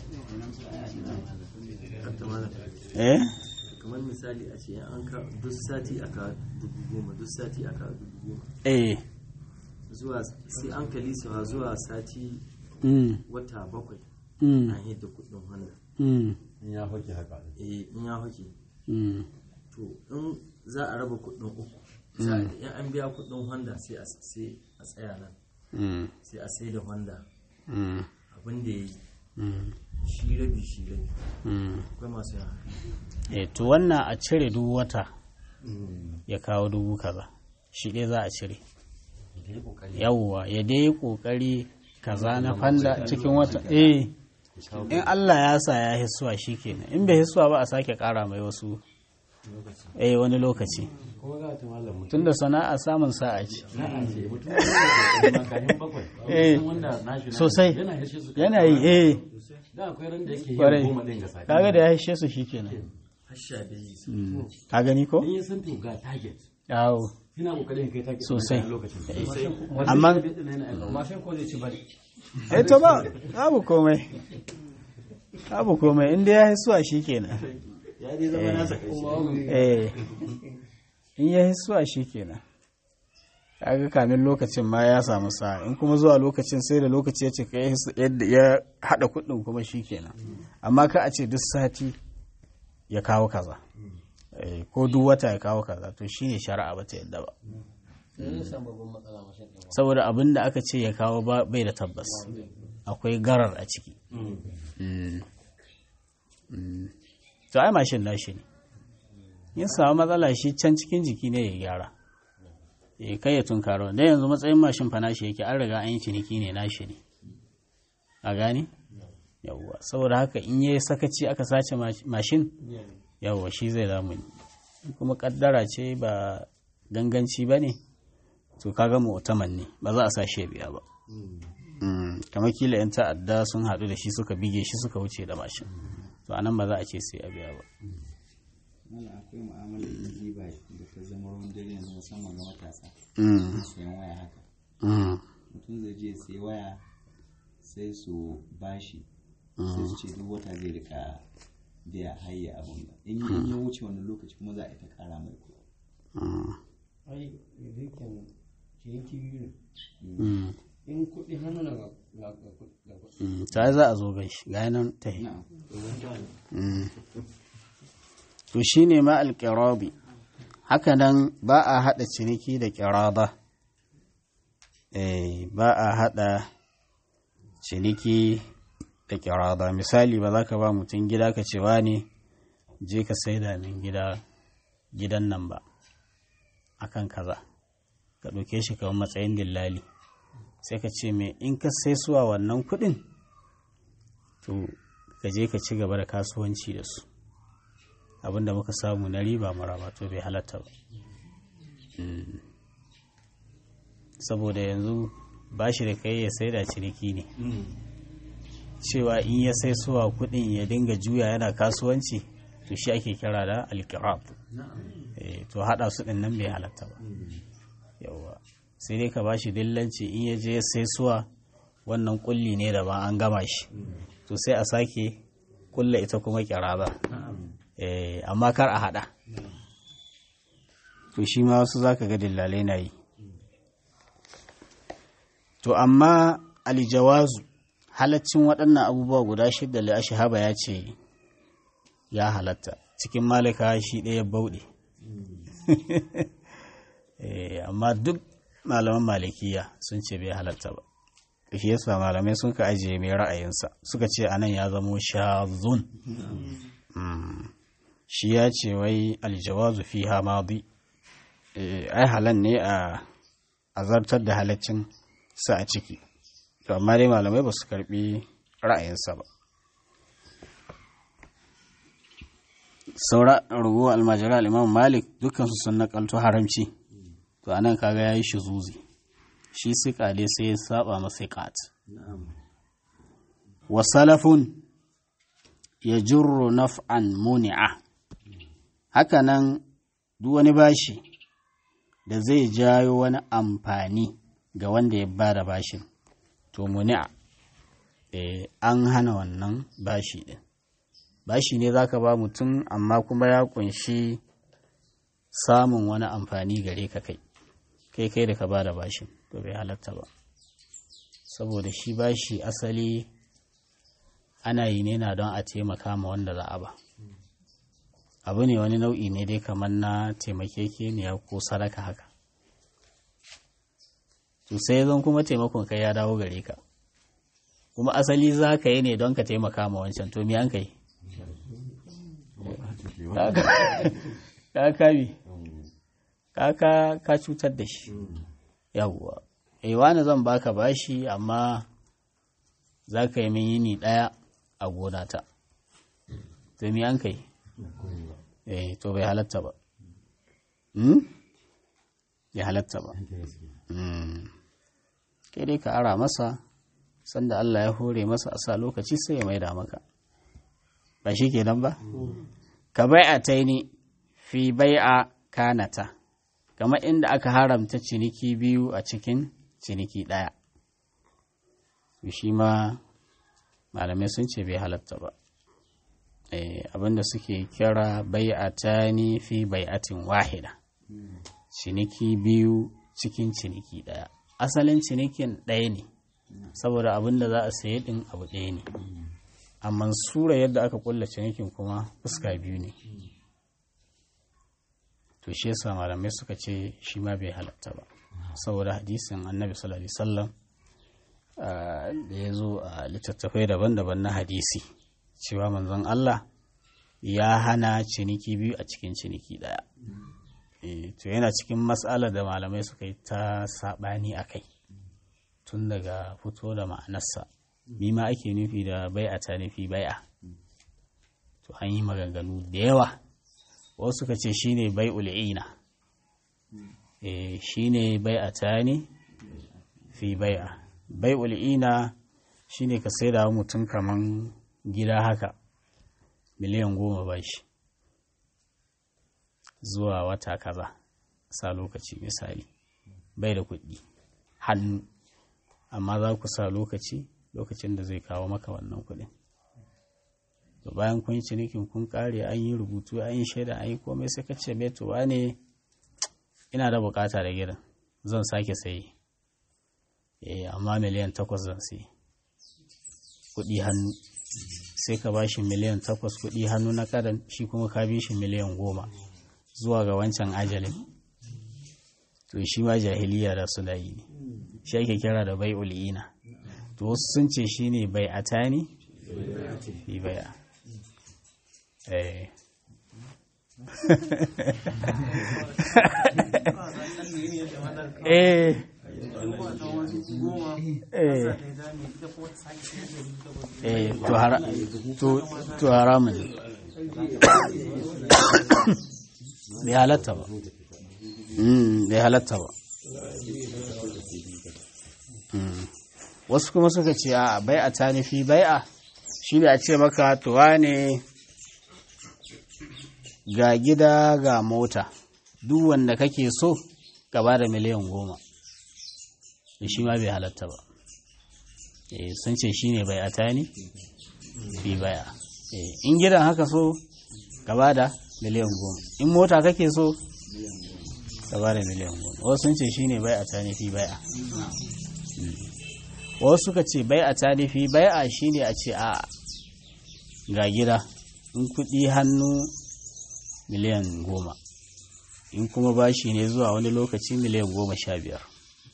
eh kamar misali a ce an ka duk sati aka dubu goma duk sati aka dubu goma eh zuwa sai an kalisa zuwa sati mm wata bakwai mm an yadda kudin honda mm in ya hoke haka eh in ya hake mm to in za a raba kudin uku za a in an biya kudin honda sai a sai a tsaya nan mm sai a sai da honda mm abin da ya yi mm shi rabi shi rabi mm akwai masu yana eh to wannan a cire duk wata ya kawo dubu kaza shi ɗaya za a cire yawwa ya dai yi ƙoƙari kaza na fanda cikin wata eh in Allah ya sa ya hisuwa shi kenan in bai hisuwa ba a sake ƙara mai wasu eh wani lokaci kuma za ta malam mutum tunda sana'a samun sa'a ce na ce mutum da makahin bakwai Eh. Mutum wanda nashi na Sosai. yana yashe su yana yi eh da akwai ran da yake Kwarai. yin goma din ga sati kaga da ya hishe su shi kenan hasha da yi Mm. ka gani ko in ya san to ga target yawo ina kokarin kai target Sosai. a lokacin amma mashin ko zai ci bari eh to ba babu komai babu komai inda ya hisuwa shi kenan ya dai zama nasa ƙarshe eh in ya hisuwa shi kenan kaga kamin lokacin ma ya samu sa in kuma zuwa lokacin sai da lokaci ya ce ka yadda ya hada kudin kuma shi kenan amma ka a ce duk sati ya kawo kaza Eh, ko duk wata ya kawo kaza to shine shari'a ba ta yadda ba saboda abin da aka ce ya kawo ba- bai da tabbas akwai garar a ciki Mm. Mm. to ai mashin nashi ne yin samu matsala shi can cikin jiki ne ya gyara ya kai ya tunkaro da yanzu matsayin mashin fa nashi yake an riga an yi ciniki ne nashi ne a gani yawwa saboda haka in yi sakaci aka sace mash- mashin yawwa shi zai damu ne kuma kaddara ce ba ganganci ba ne to kaga mu'taman ne ba za a sa shi ya biya ba Mm, kamar kila 'yan ta'adda sun haɗu da shi suka bige shi suka wuce da mashin to anan ba za a ce sai a biya ba Mala akwai mu'amalar jiba da ta zama ruwan dare yanzu musamman ga matasa. Mm, Sayan waya haka. mm, Mutum zai je sai waya sai su bashi. Sai su ce duk wata zai rika biya hayya abun da. In in ya wuce wannan lokaci kuma za a yi ta kara mai kuɗi. mm, ai rikin ciniki biyu ne mm, in kuɗi hannu na ga ga kuɗi ga kuɗi Mm, ta za a zo gan shi ga nan ta yi Mm. to shi ne ma alƙirabi haka nan ba a haɗa ciniki da ƙiraba eh ba a haɗa ciniki da ƙiraba misali ba za ka ba mutum gida ka ce ne je ka saida min gida gidan nan ba akan kaza ka ɗauke shi kamar matsayin dillali sai ka ce mai in ka sai suwa wannan kuɗin to ka je ka ci gaba da kasuwanci da su abinda muka samu na riba maraba to bai halatta ba Mm. saboda yanzu ba shi da kai ya sai da ciniki ne cewa in ya sai suwa kuɗin ya dinga juya yana kasuwanci to shi ake kira da alkirab Eh, to haɗa su ɗin nan bai halatta ba yawa sai dai ka ba shi dillanci in ya je sai suwa wannan kulli ne da ba an gama shi to sai a sake kulla ita kuma kiraba eh amma kar a hada to shi ma wasu zaka ga dillalai na yi to amma aljawazu halaccin waɗannan abubuwa guda shidda li ashhaba ya ce ya halatta cikin malika shi ɗaya bauɗe Eh, amma duk malaman malikiya sun ce bai halatta ba shi yasa malamai sun ka ajiye mai ra'ayinsa suka ce anan ya zamo shazun Mm. shi ya ce wai aljawazu fi hamadi ai halan ne a azartar da halaccin sa a ciki to amma dai malamai ba su karbi ra'ayinsa ba saura rugu almajira al'imam malik dukansu sun nakalto haramci to anan kaga ya yi zuzi shi siƙa dai sai ya saba masa ƙat wa salafun ya jirro naf'an muni'a hakanan duk wani bashi da zai jayo wani amfani ga wanda ya ba da bashin to muni'a eh, an hana wannan bashi din bashi ne zaka ba mutum amma kuma ya kunshi samun wani amfani gare ka kai kai kai da ka ba da bashin to bai halatta ba saboda shi bashi asali ana yi ne na don a taimaka ma wanda za a ba abu ne wani nau'i ne dai kamar na taimakekeniya ko sadaka haka to sai zan kuma taimakon kai ya dawo gare ka kuma asali za ka yi ne don ka taimaka ma wancan to me an kai ka kami ka ka cutar da shi yawwa eh wani zan baka bashi amma za ka yi min yini ɗaya a gonata to me an kai eh to bai halatta ba hmm? ya halatta ba Hmm. kai dai ka ara masa sanda Allah ya hore masa a sa lokaci sai ya maida maka ba shi kenan ba ka bai'a ta ni fi bai'a kanata kamar inda aka haramta ciniki biyu a cikin ciniki ɗaya shi ma malamai sun ce bai halatta ba abinda suke kira bai'a ta ni fi bai'atin wahida ciniki biyu cikin ciniki ɗaya asalin cinikin ɗaya ne saboda abin da za a saye ɗin abu ɗaya ne amma sura yadda aka kulla cinikin kuma fuska biyu ne to shi yasa malamai suka ce shi ma bai halatta ba saboda hadisin annabi sallallahu alaihi wasallam da ya zo a littattafai daban-daban na hadisi cewa manzon Allah ya hana ciniki biyu a cikin ciniki ɗaya to yana cikin matsala da malamai suka yi ta saɓani a kai tun daga fito da ma'anarsa ma ake nufi da bai'a ta nufi bai'a to an yi maganganu da yawa wasu suka ce shine bai ul'ina eh shine bai'a ta ne fi bai'a bai ul'ina shine ka sai da mutum kaman gida haka miliyan goma ba shi zuwa wata kaza sa lokaci misali bai da kuɗi hannu amma za ku sa lokaci lokacin da zai kawo maka wannan kuɗin to bayan kun yi cinikin kun kare an yi rubutu an yi shaida an yi komai sai ka ce to ne ina da bukata da gidan zan sake sayi eh amma miliyan takwas zan sai kuɗi hannu sai ka ba shi miliyan takwas kuɗi hannu na kadan shi kuma ka bi shi miliyan goma zuwa ga wancan ajalin to shi ma jahiliya da suna yi ne shi ake kira da bai ul'ina to wasu sun ce shi ne bai a tani bi baya eh eh eh eh to hara to to haramun bai halatta ba mm bai halatta ba wasu kuma suka ce a bai'a ta nufi bai'a shi ne a ce maka tuwa ne ga gida ga mota duk wanda kake so ka ba da miliyan goma da shi ma bai halatta ba sun ce shi ne bai'a ta ne fi bai'a in gidan haka so ka ba da miliyan goma in mota kake so ka ba da miliyan goma wasu sun ce shi ne bai'a ta ne fi bai'a wasu suka ce bai a tarifi bai a shi ne a ce a ga gida in kudi hannu miliyan goma in kuma bashi ne zuwa wani lokaci miliyan goma sha biyar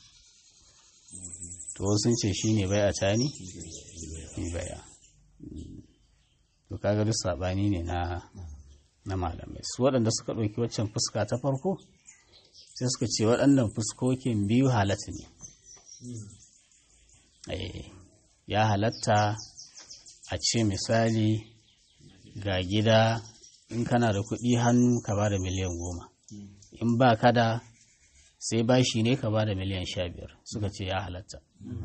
to sun ce shi ne bai a tani bai a to kaga duk saɓani ne na na malamai su waɗanda suka ɗauki waccan fuska ta farko sai suka ce waɗannan fuskokin biyu halatta ne ya halatta a ce misali ga gida in kana da kuɗi hannu ka ba da miliyan goma in ba ka da sai bashi ne ka ba da miliyan sha biyar suka ce ya halatta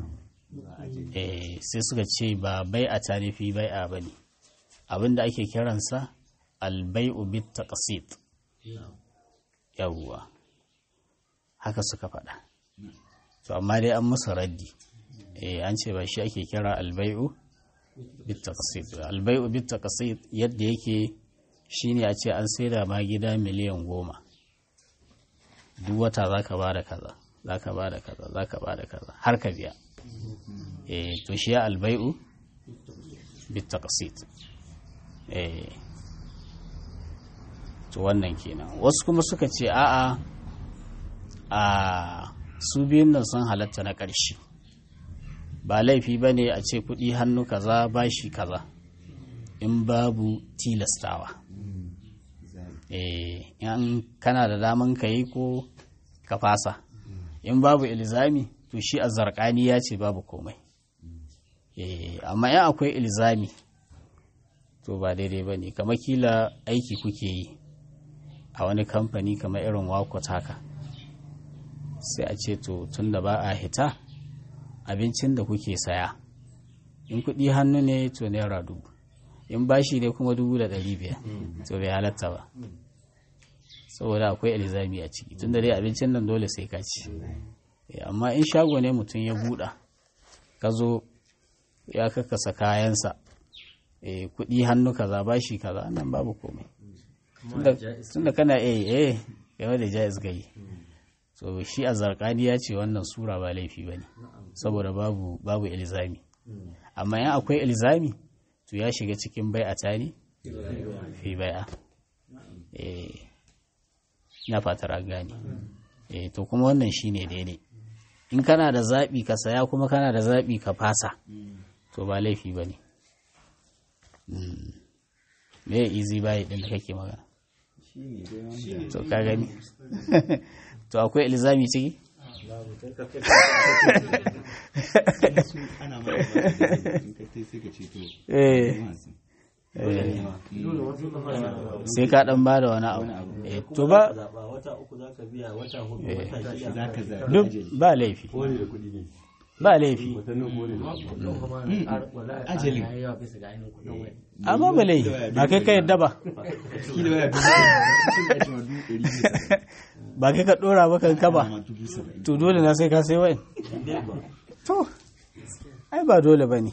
sai suka ce ba bai a tarifi bai a bane abinda ake kiransa albai'u bit taqsit yawwa haka suka faɗa to amma dai an musu raddi eh an ce ba shi ake kira albai'u bitaqsid albai'u bitaqsid yadda yake shine a ce an saida ma gida miliyan goma duk wata zaka ba da kaza zaka ba da kaza zaka ba da kaza har ka biya eh to shi ya albai'u bitaqsid eh to wannan kenan wasu kuma suka ce a'a a su biyun nan sun halatta na ƙarshe ba laifi ba ne a ce kuɗi hannu kaza bashi kaza in babu tilastawa in kana da daman ka yi ko ka fasa in babu ilzami to shi a zarkani ya ce babu komai amma in akwai ilzami to ba daidai ba ne kama kila aiki kuke yi a wani kamfani kamar irin wakot haka sai a ce to tun da ba a hita abincin da kuke saya in kuɗi hannu ne to naira dubu in bashi ne kuma dubu da ɗari biyar to bai halatta ba saboda akwai ilzami a ciki tun da dai abincin nan dole sai ka ci amma in shago ne mutum ya buɗa ka zo ya kakasa kayansa kuɗi hannu kaza bashi kaza nan babu komai tunda kana eh eh game da jaiz gai so shi a zarkani ya ce wannan sura ba laifi ba ne saboda babu babu ilzami amma yan akwai ilzami to ya shiga cikin bai a tani fi bai'a eh na fatar an gane eh to kuma wannan shine daidai in kana da zaɓi ka saya kuma kana da zaɓi ka fasa to ba laifi ba ne me easy buy din da kake magana to ka gani to akwai ilzami ciki ana mara in ka sai sai ka ce to eh sai ka dan bada wani abu eh to ba zaɓa wata uku za ka biya wata hudu Eh. wata shida za ka zaɓi duk ajali ba laifi kone da kuɗi ne ba laifi watannin kone da kuɗi ajali amma ba laifi ba kai ka yadda ba kila waya dubu sun ake ma dubu ɗari biyu da saba'in. ba kai ka dora ba kanka ba ma dubu saba'in to dole na sai ka sai wayan to ai ba dole ba ne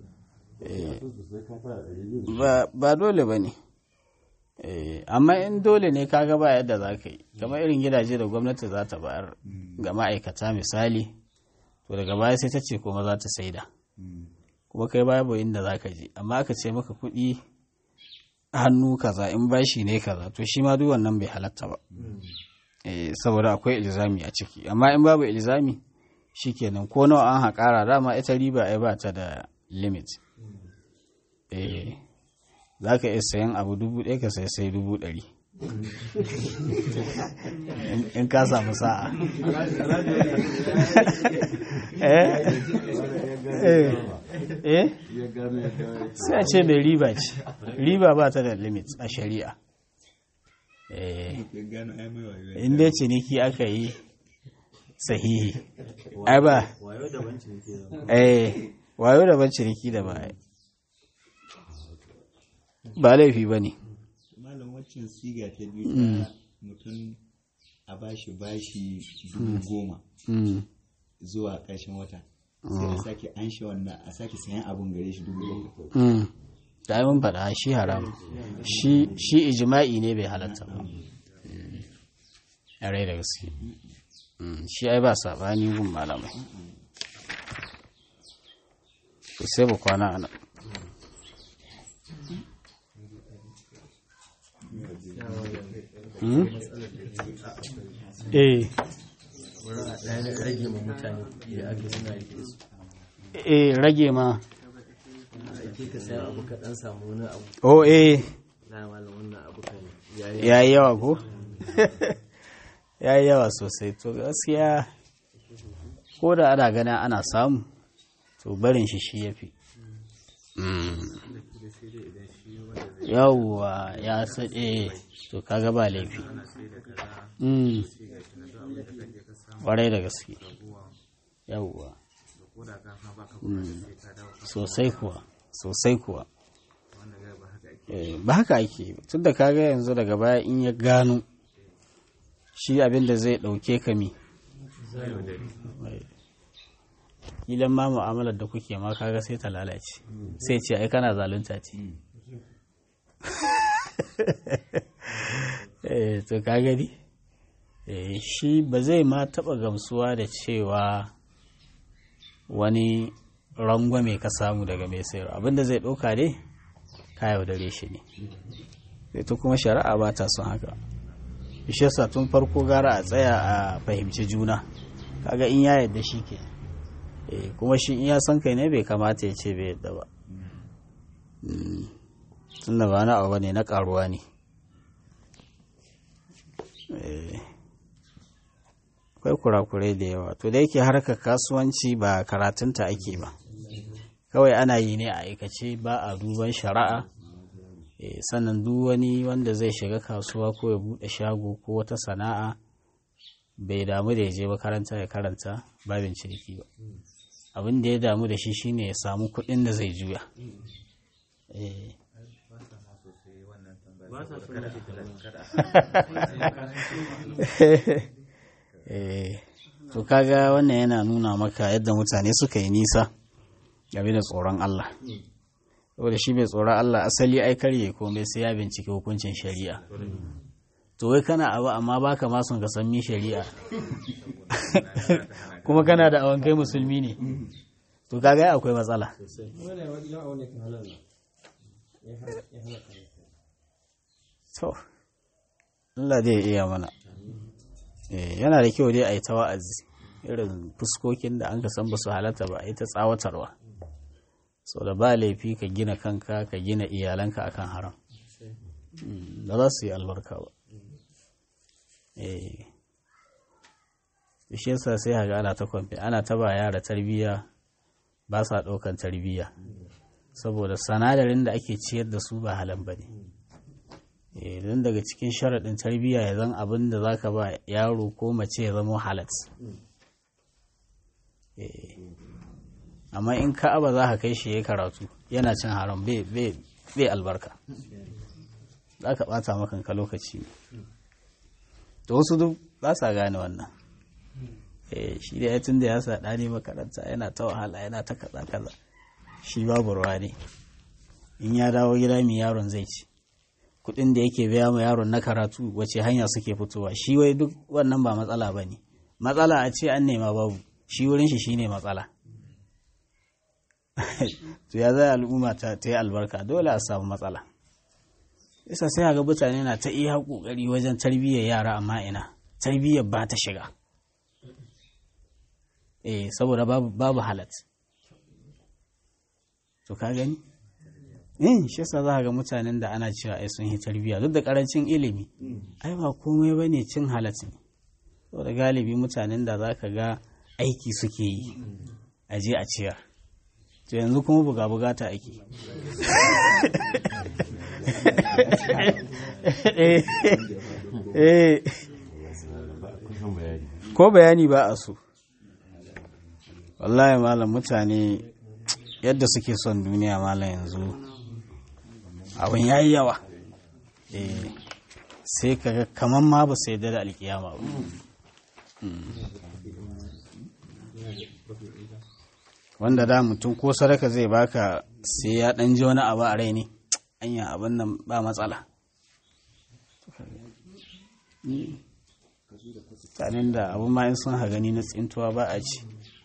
ba ba dole ba ne amma in dole ne kaga ba yadda za ka yi kamar irin gidaje da gwamnati za ta bayar ga ma'aikata misali to to daga baya sai ta ce kuma za ta saida kuma kai babu inda za ka je amma aka ce maka kuɗi hannu kaza in bashi ne kaza to shi ma duk wannan bai halatta ba eh saboda akwai ilzami a ciki amma in babu ilzami shikenan ko nawa an haƙara dama ita riba ai ba ta da limit eh za ka iya sayan abu dubu ɗaya ka sai sai dubu ɗari in ka samu sa'a eh sai a ce mai riba ce riba ba ta da limit a shari'a in dai ciniki aka yi sahihi ai ba wayo daban ciniki da eh wayo daban ciniki da ba ba laifi ba ne malam waccan siga ta biyu ta mutum a bashi bashi dubu goma zuwa ƙarshen wata sai a sake an shi wannan a sake sayan abun gare shi dubu bakwai da ai mun faɗa shi haram shi shi ijma'i ne bai halatta ba a rai da gaske Mm, shi ai ba saɓani gun malamai to sai ba kwana ana eh wurin a ɗaya rage ma mutane kuɗi da ake suna rike su eh rage ma ake ka sayan abu ka ɗan samu wani abu oh eh na malam wannan abu kan yayi ya yi yawa ko ya yi yawa sosai to gaskiya ko da ana gana ana samu to barin shi shi ya fi yawwa ya saɗe to kaga ba laifi Mm. ƙwarai da gaske yawwa Mm. sosai kuwa sosai kuwa Eh, ba haka ake ba. tun da kaga yanzu daga baya in ya gano shi abin da zai ɗauke ka mi ilan ma mu'amalar da kuke ma kaga sai ta lalace sai ce ai kana zalunta ce eh to ka gani eh shi ba zai ma taɓa gamsuwa da cewa wani rangwame ka samu daga mai sayarwa abinda zai ɗauka dai ka yaudare shi ne ita kuma shari'a ba ta son haka shi yasa tun farko gara a tsaya a fahimci juna kaga in ya yadda shi ke eh kuma shi in ya san kai ne bai kamata ya ce bai yadda ba Mm. tunda ba na abu ne na karuwa ne Eh. akwai kurakurai da yawa to da yake harkar kasuwanci ba karatunta ake ba kawai ana yi ne a aikace ba a duban shari'a Eh, sannan duk wani wanda zai shiga kasuwa ko ya buɗe shago ko wata sana'a bai damu da ya je makaranta ya karanta babin ciniki ba abin da ya damu da shi shine ya samu kuɗin da zai juya Eh. ba sa so mace talaka Eh, to kaga wannan yana nuna maka yadda mutane suka yi nisa game da tsoron Allah saboda shi mai tsoron Allah asali ai karye komai sai ya bincike hukuncin shari'a to wai kana abu amma baka ma son ka san mi shari'a kuma kana da awan kai musulmi ne to kaga ai akwai matsala to Allah zai iya mana Eh, yana da kyau dai a yi ta wa'azi irin fuskokin da an ka san ba su halatta ba a yi ta tsawatarwa sau da ba laifi ka gina kanka ka gina iyalanka akan haram Mm, ba za su yi albarka ba eh shi yasa sai haga ana ta kwamfe ana ta ba yara tarbiyya ba sa ɗaukan tarbiyya saboda sanadarin da ake ciyar da su ba halan ba ne don daga cikin sharaɗin tarbiyya ya zan abin da za ka ba yaro ko mace ya zama halat Eh, amma in ka'aba za ka kai shi ya karatu yana cin haram bai- bai bai albarka za ka ɓata makanka lokaci ne da wasu duk ba sa gane wannan Eh, shi da ya tun da ya sa ɗani makaranta yana ta wahala yana ta kaza kaza shi babu ruwa ne in ya dawo gida mai yaron zai ci kuɗin da yake biya ma yaron na karatu wace hanya suke fitowa shi wai duk wannan ba matsala ba ne matsala a ce an nema babu shi wurin shi shine matsala to ya zai al'umma ta ta yi albarka dole a samu matsala isa sai ga mutane na ta iya kokari wajen tarbiyyar yara amma ina tarbiyyar ba ta shiga eh saboda babu babu halat to ka gani in shi yasa za ga mutanen da ana cewa ai sun yi tarbiyya duk da karancin ilimi ai ba komai bane cin halat ne saboda galibi mutanen da za ka ga aiki suke yi a je a ciyar to yanzu kuma buga bugata ake Eh, eh, kusan bayani ko bayani ba a so wallahi malam mutane yadda suke son duniya malam yanzu abin yayi yawa eh sai kaga kaman ma ba sai da alkiyama ba Mm. wanda da mutum ko sadaka zai baka sai ya dan ji wani abu a rai ne anya abin nan ba matsala tsanin da abin ma in sun ha gani na tsintuwa ba a ci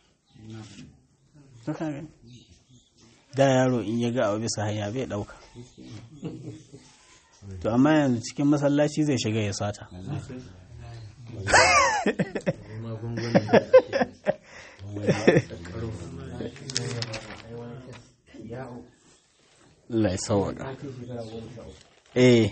To ka gani. da yaro in ya ga abu bisa hanya bai dauka to amma yanzu cikin masallaci zai shiga ya sata Allah ya sauwaka eh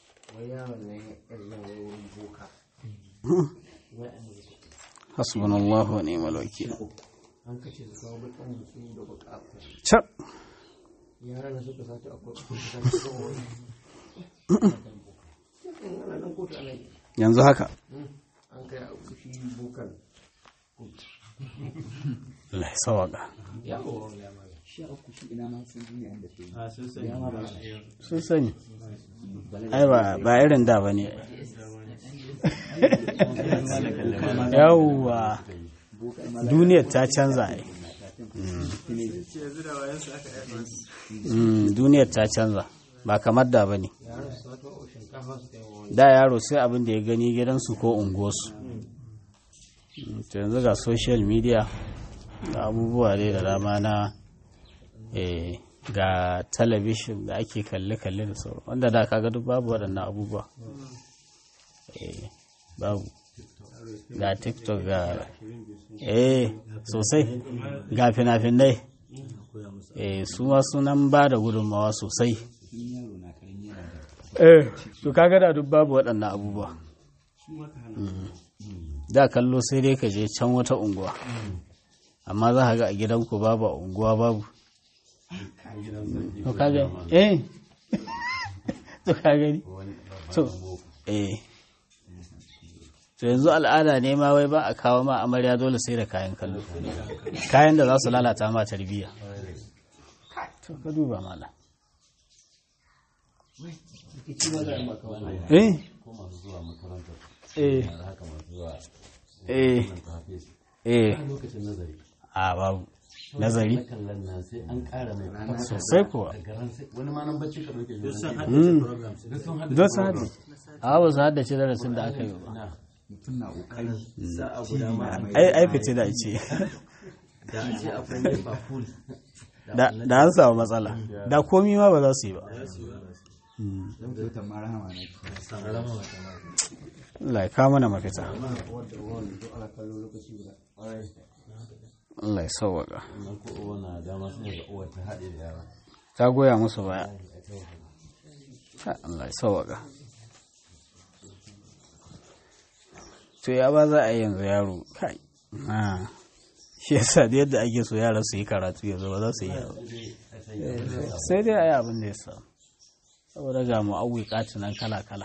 hasbunallahu wa ni'mal wakil an kace su kawo bakin da su da bukata Cap. yaran da suka sace akwai su sace kawo wani ana nan kotu ana yi yanzu haka an kai a kushi bukan Allah ya sauwaka yawo sha uku shi ina ma sun duniya da ke a sun sani sun sani ai ba ba irin da bane yawwa duniyar ta canza ai yanzu da wayansu aka yi Mm, duniyar ta canza ba kamar da bane yaran su sace wa shinkafa su kai wa wani da yaro sai abin da ya gani gidansu ko unguwarsu Mm, to yanzu ga social media ga abubuwa dai da dama na eh, ga talabishin da ake kalle-kalle da sauran wanda da kaga duk babu waɗannan abubuwa eh, babu ga tiktok ga eh sosai ga fina-finai eh, su ma sunan ba da gudunmawa sosai yaro na karami yana da eh to kaga da duk babu waɗannan abubuwa Mm. da kallo sai dai ka je can wata unguwa amma za ka ga a gidanku babu a unguwa babu to kaga eh to ka gani to eh to yanzu al'ada ne ma wai ba a kawo ma amarya dole sai da kayan kallo kayan da za su lalata ma tarbiyya to ka duba mala eh ko masu zuwa makarantar eh da haka masu zuwa eh nan ta hafiz eh a lokacin nazari a babu nazari na kallon nan sai an ƙara mai sosai kuwa a garan sai wani ma nan bacci ka ɗauke duk sun shi haddace program duk sun haɗa don su haɗe a ba su haddace darasin da aka yi ba mutum na kokari sa'a guda ma an ai ai fice da ce da a ce akwai nefa full da da an samu matsala da komi ma ba za su yi ba don kyautar ma rahama na ke Allah ya kawo mana mafita Allah ya sauwaka nan ko uwa na dama sun ga uwar ta haɗe da yara ta goya musu baya Ha, Allah ya sauwaka to ya ba za a yi yanzu yaro kai Ah, shi yasa da yadda ake so yara su yi karatu yanzu ba za su yi yaro sai dai a yi abin da ya samu saboda ga mu'awwi nan kala-kala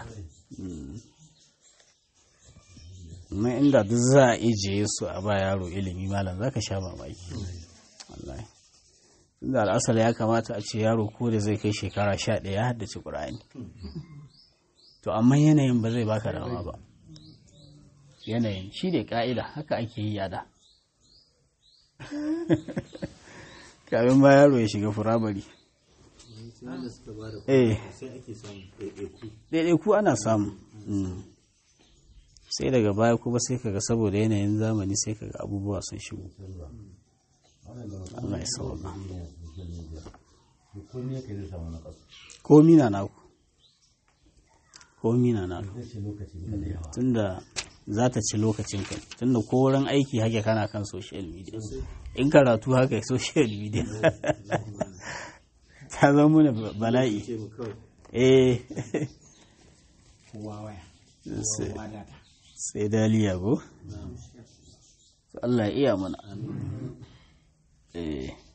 amma inda duk za a ijiye su a ba yaro ilimi malam za ka sha mamaki wallahi tunda al'asar ya kamata a ce yaro ko da zai kai shekara sha ɗaya ya haddace ƙur'ani to amma yanayin ba zai baka dama ba yanayin shi ne ƙa'ida haka ake yi yada kafin ma yaro ya shiga firamare sai da suka ba da eh sai ake samun ɗaiɗaiku ɗaiɗaiku ana samu Mm. sai daga baya kuma sai kaga saboda yanayin zamani sai kaga abubuwa sun shigo Allah ya sauka ko ne ka zai samu na kasu komi na naku komi na naku zai ce lokaci ne da yawa tunda za ta ci lokacin ka tunda ko wurin aiki hake kana kan social media in karatu haka social media ta zama mana bala'i eh kowa waya sai- kowa data sai daliya ko Allah ya iya mana eh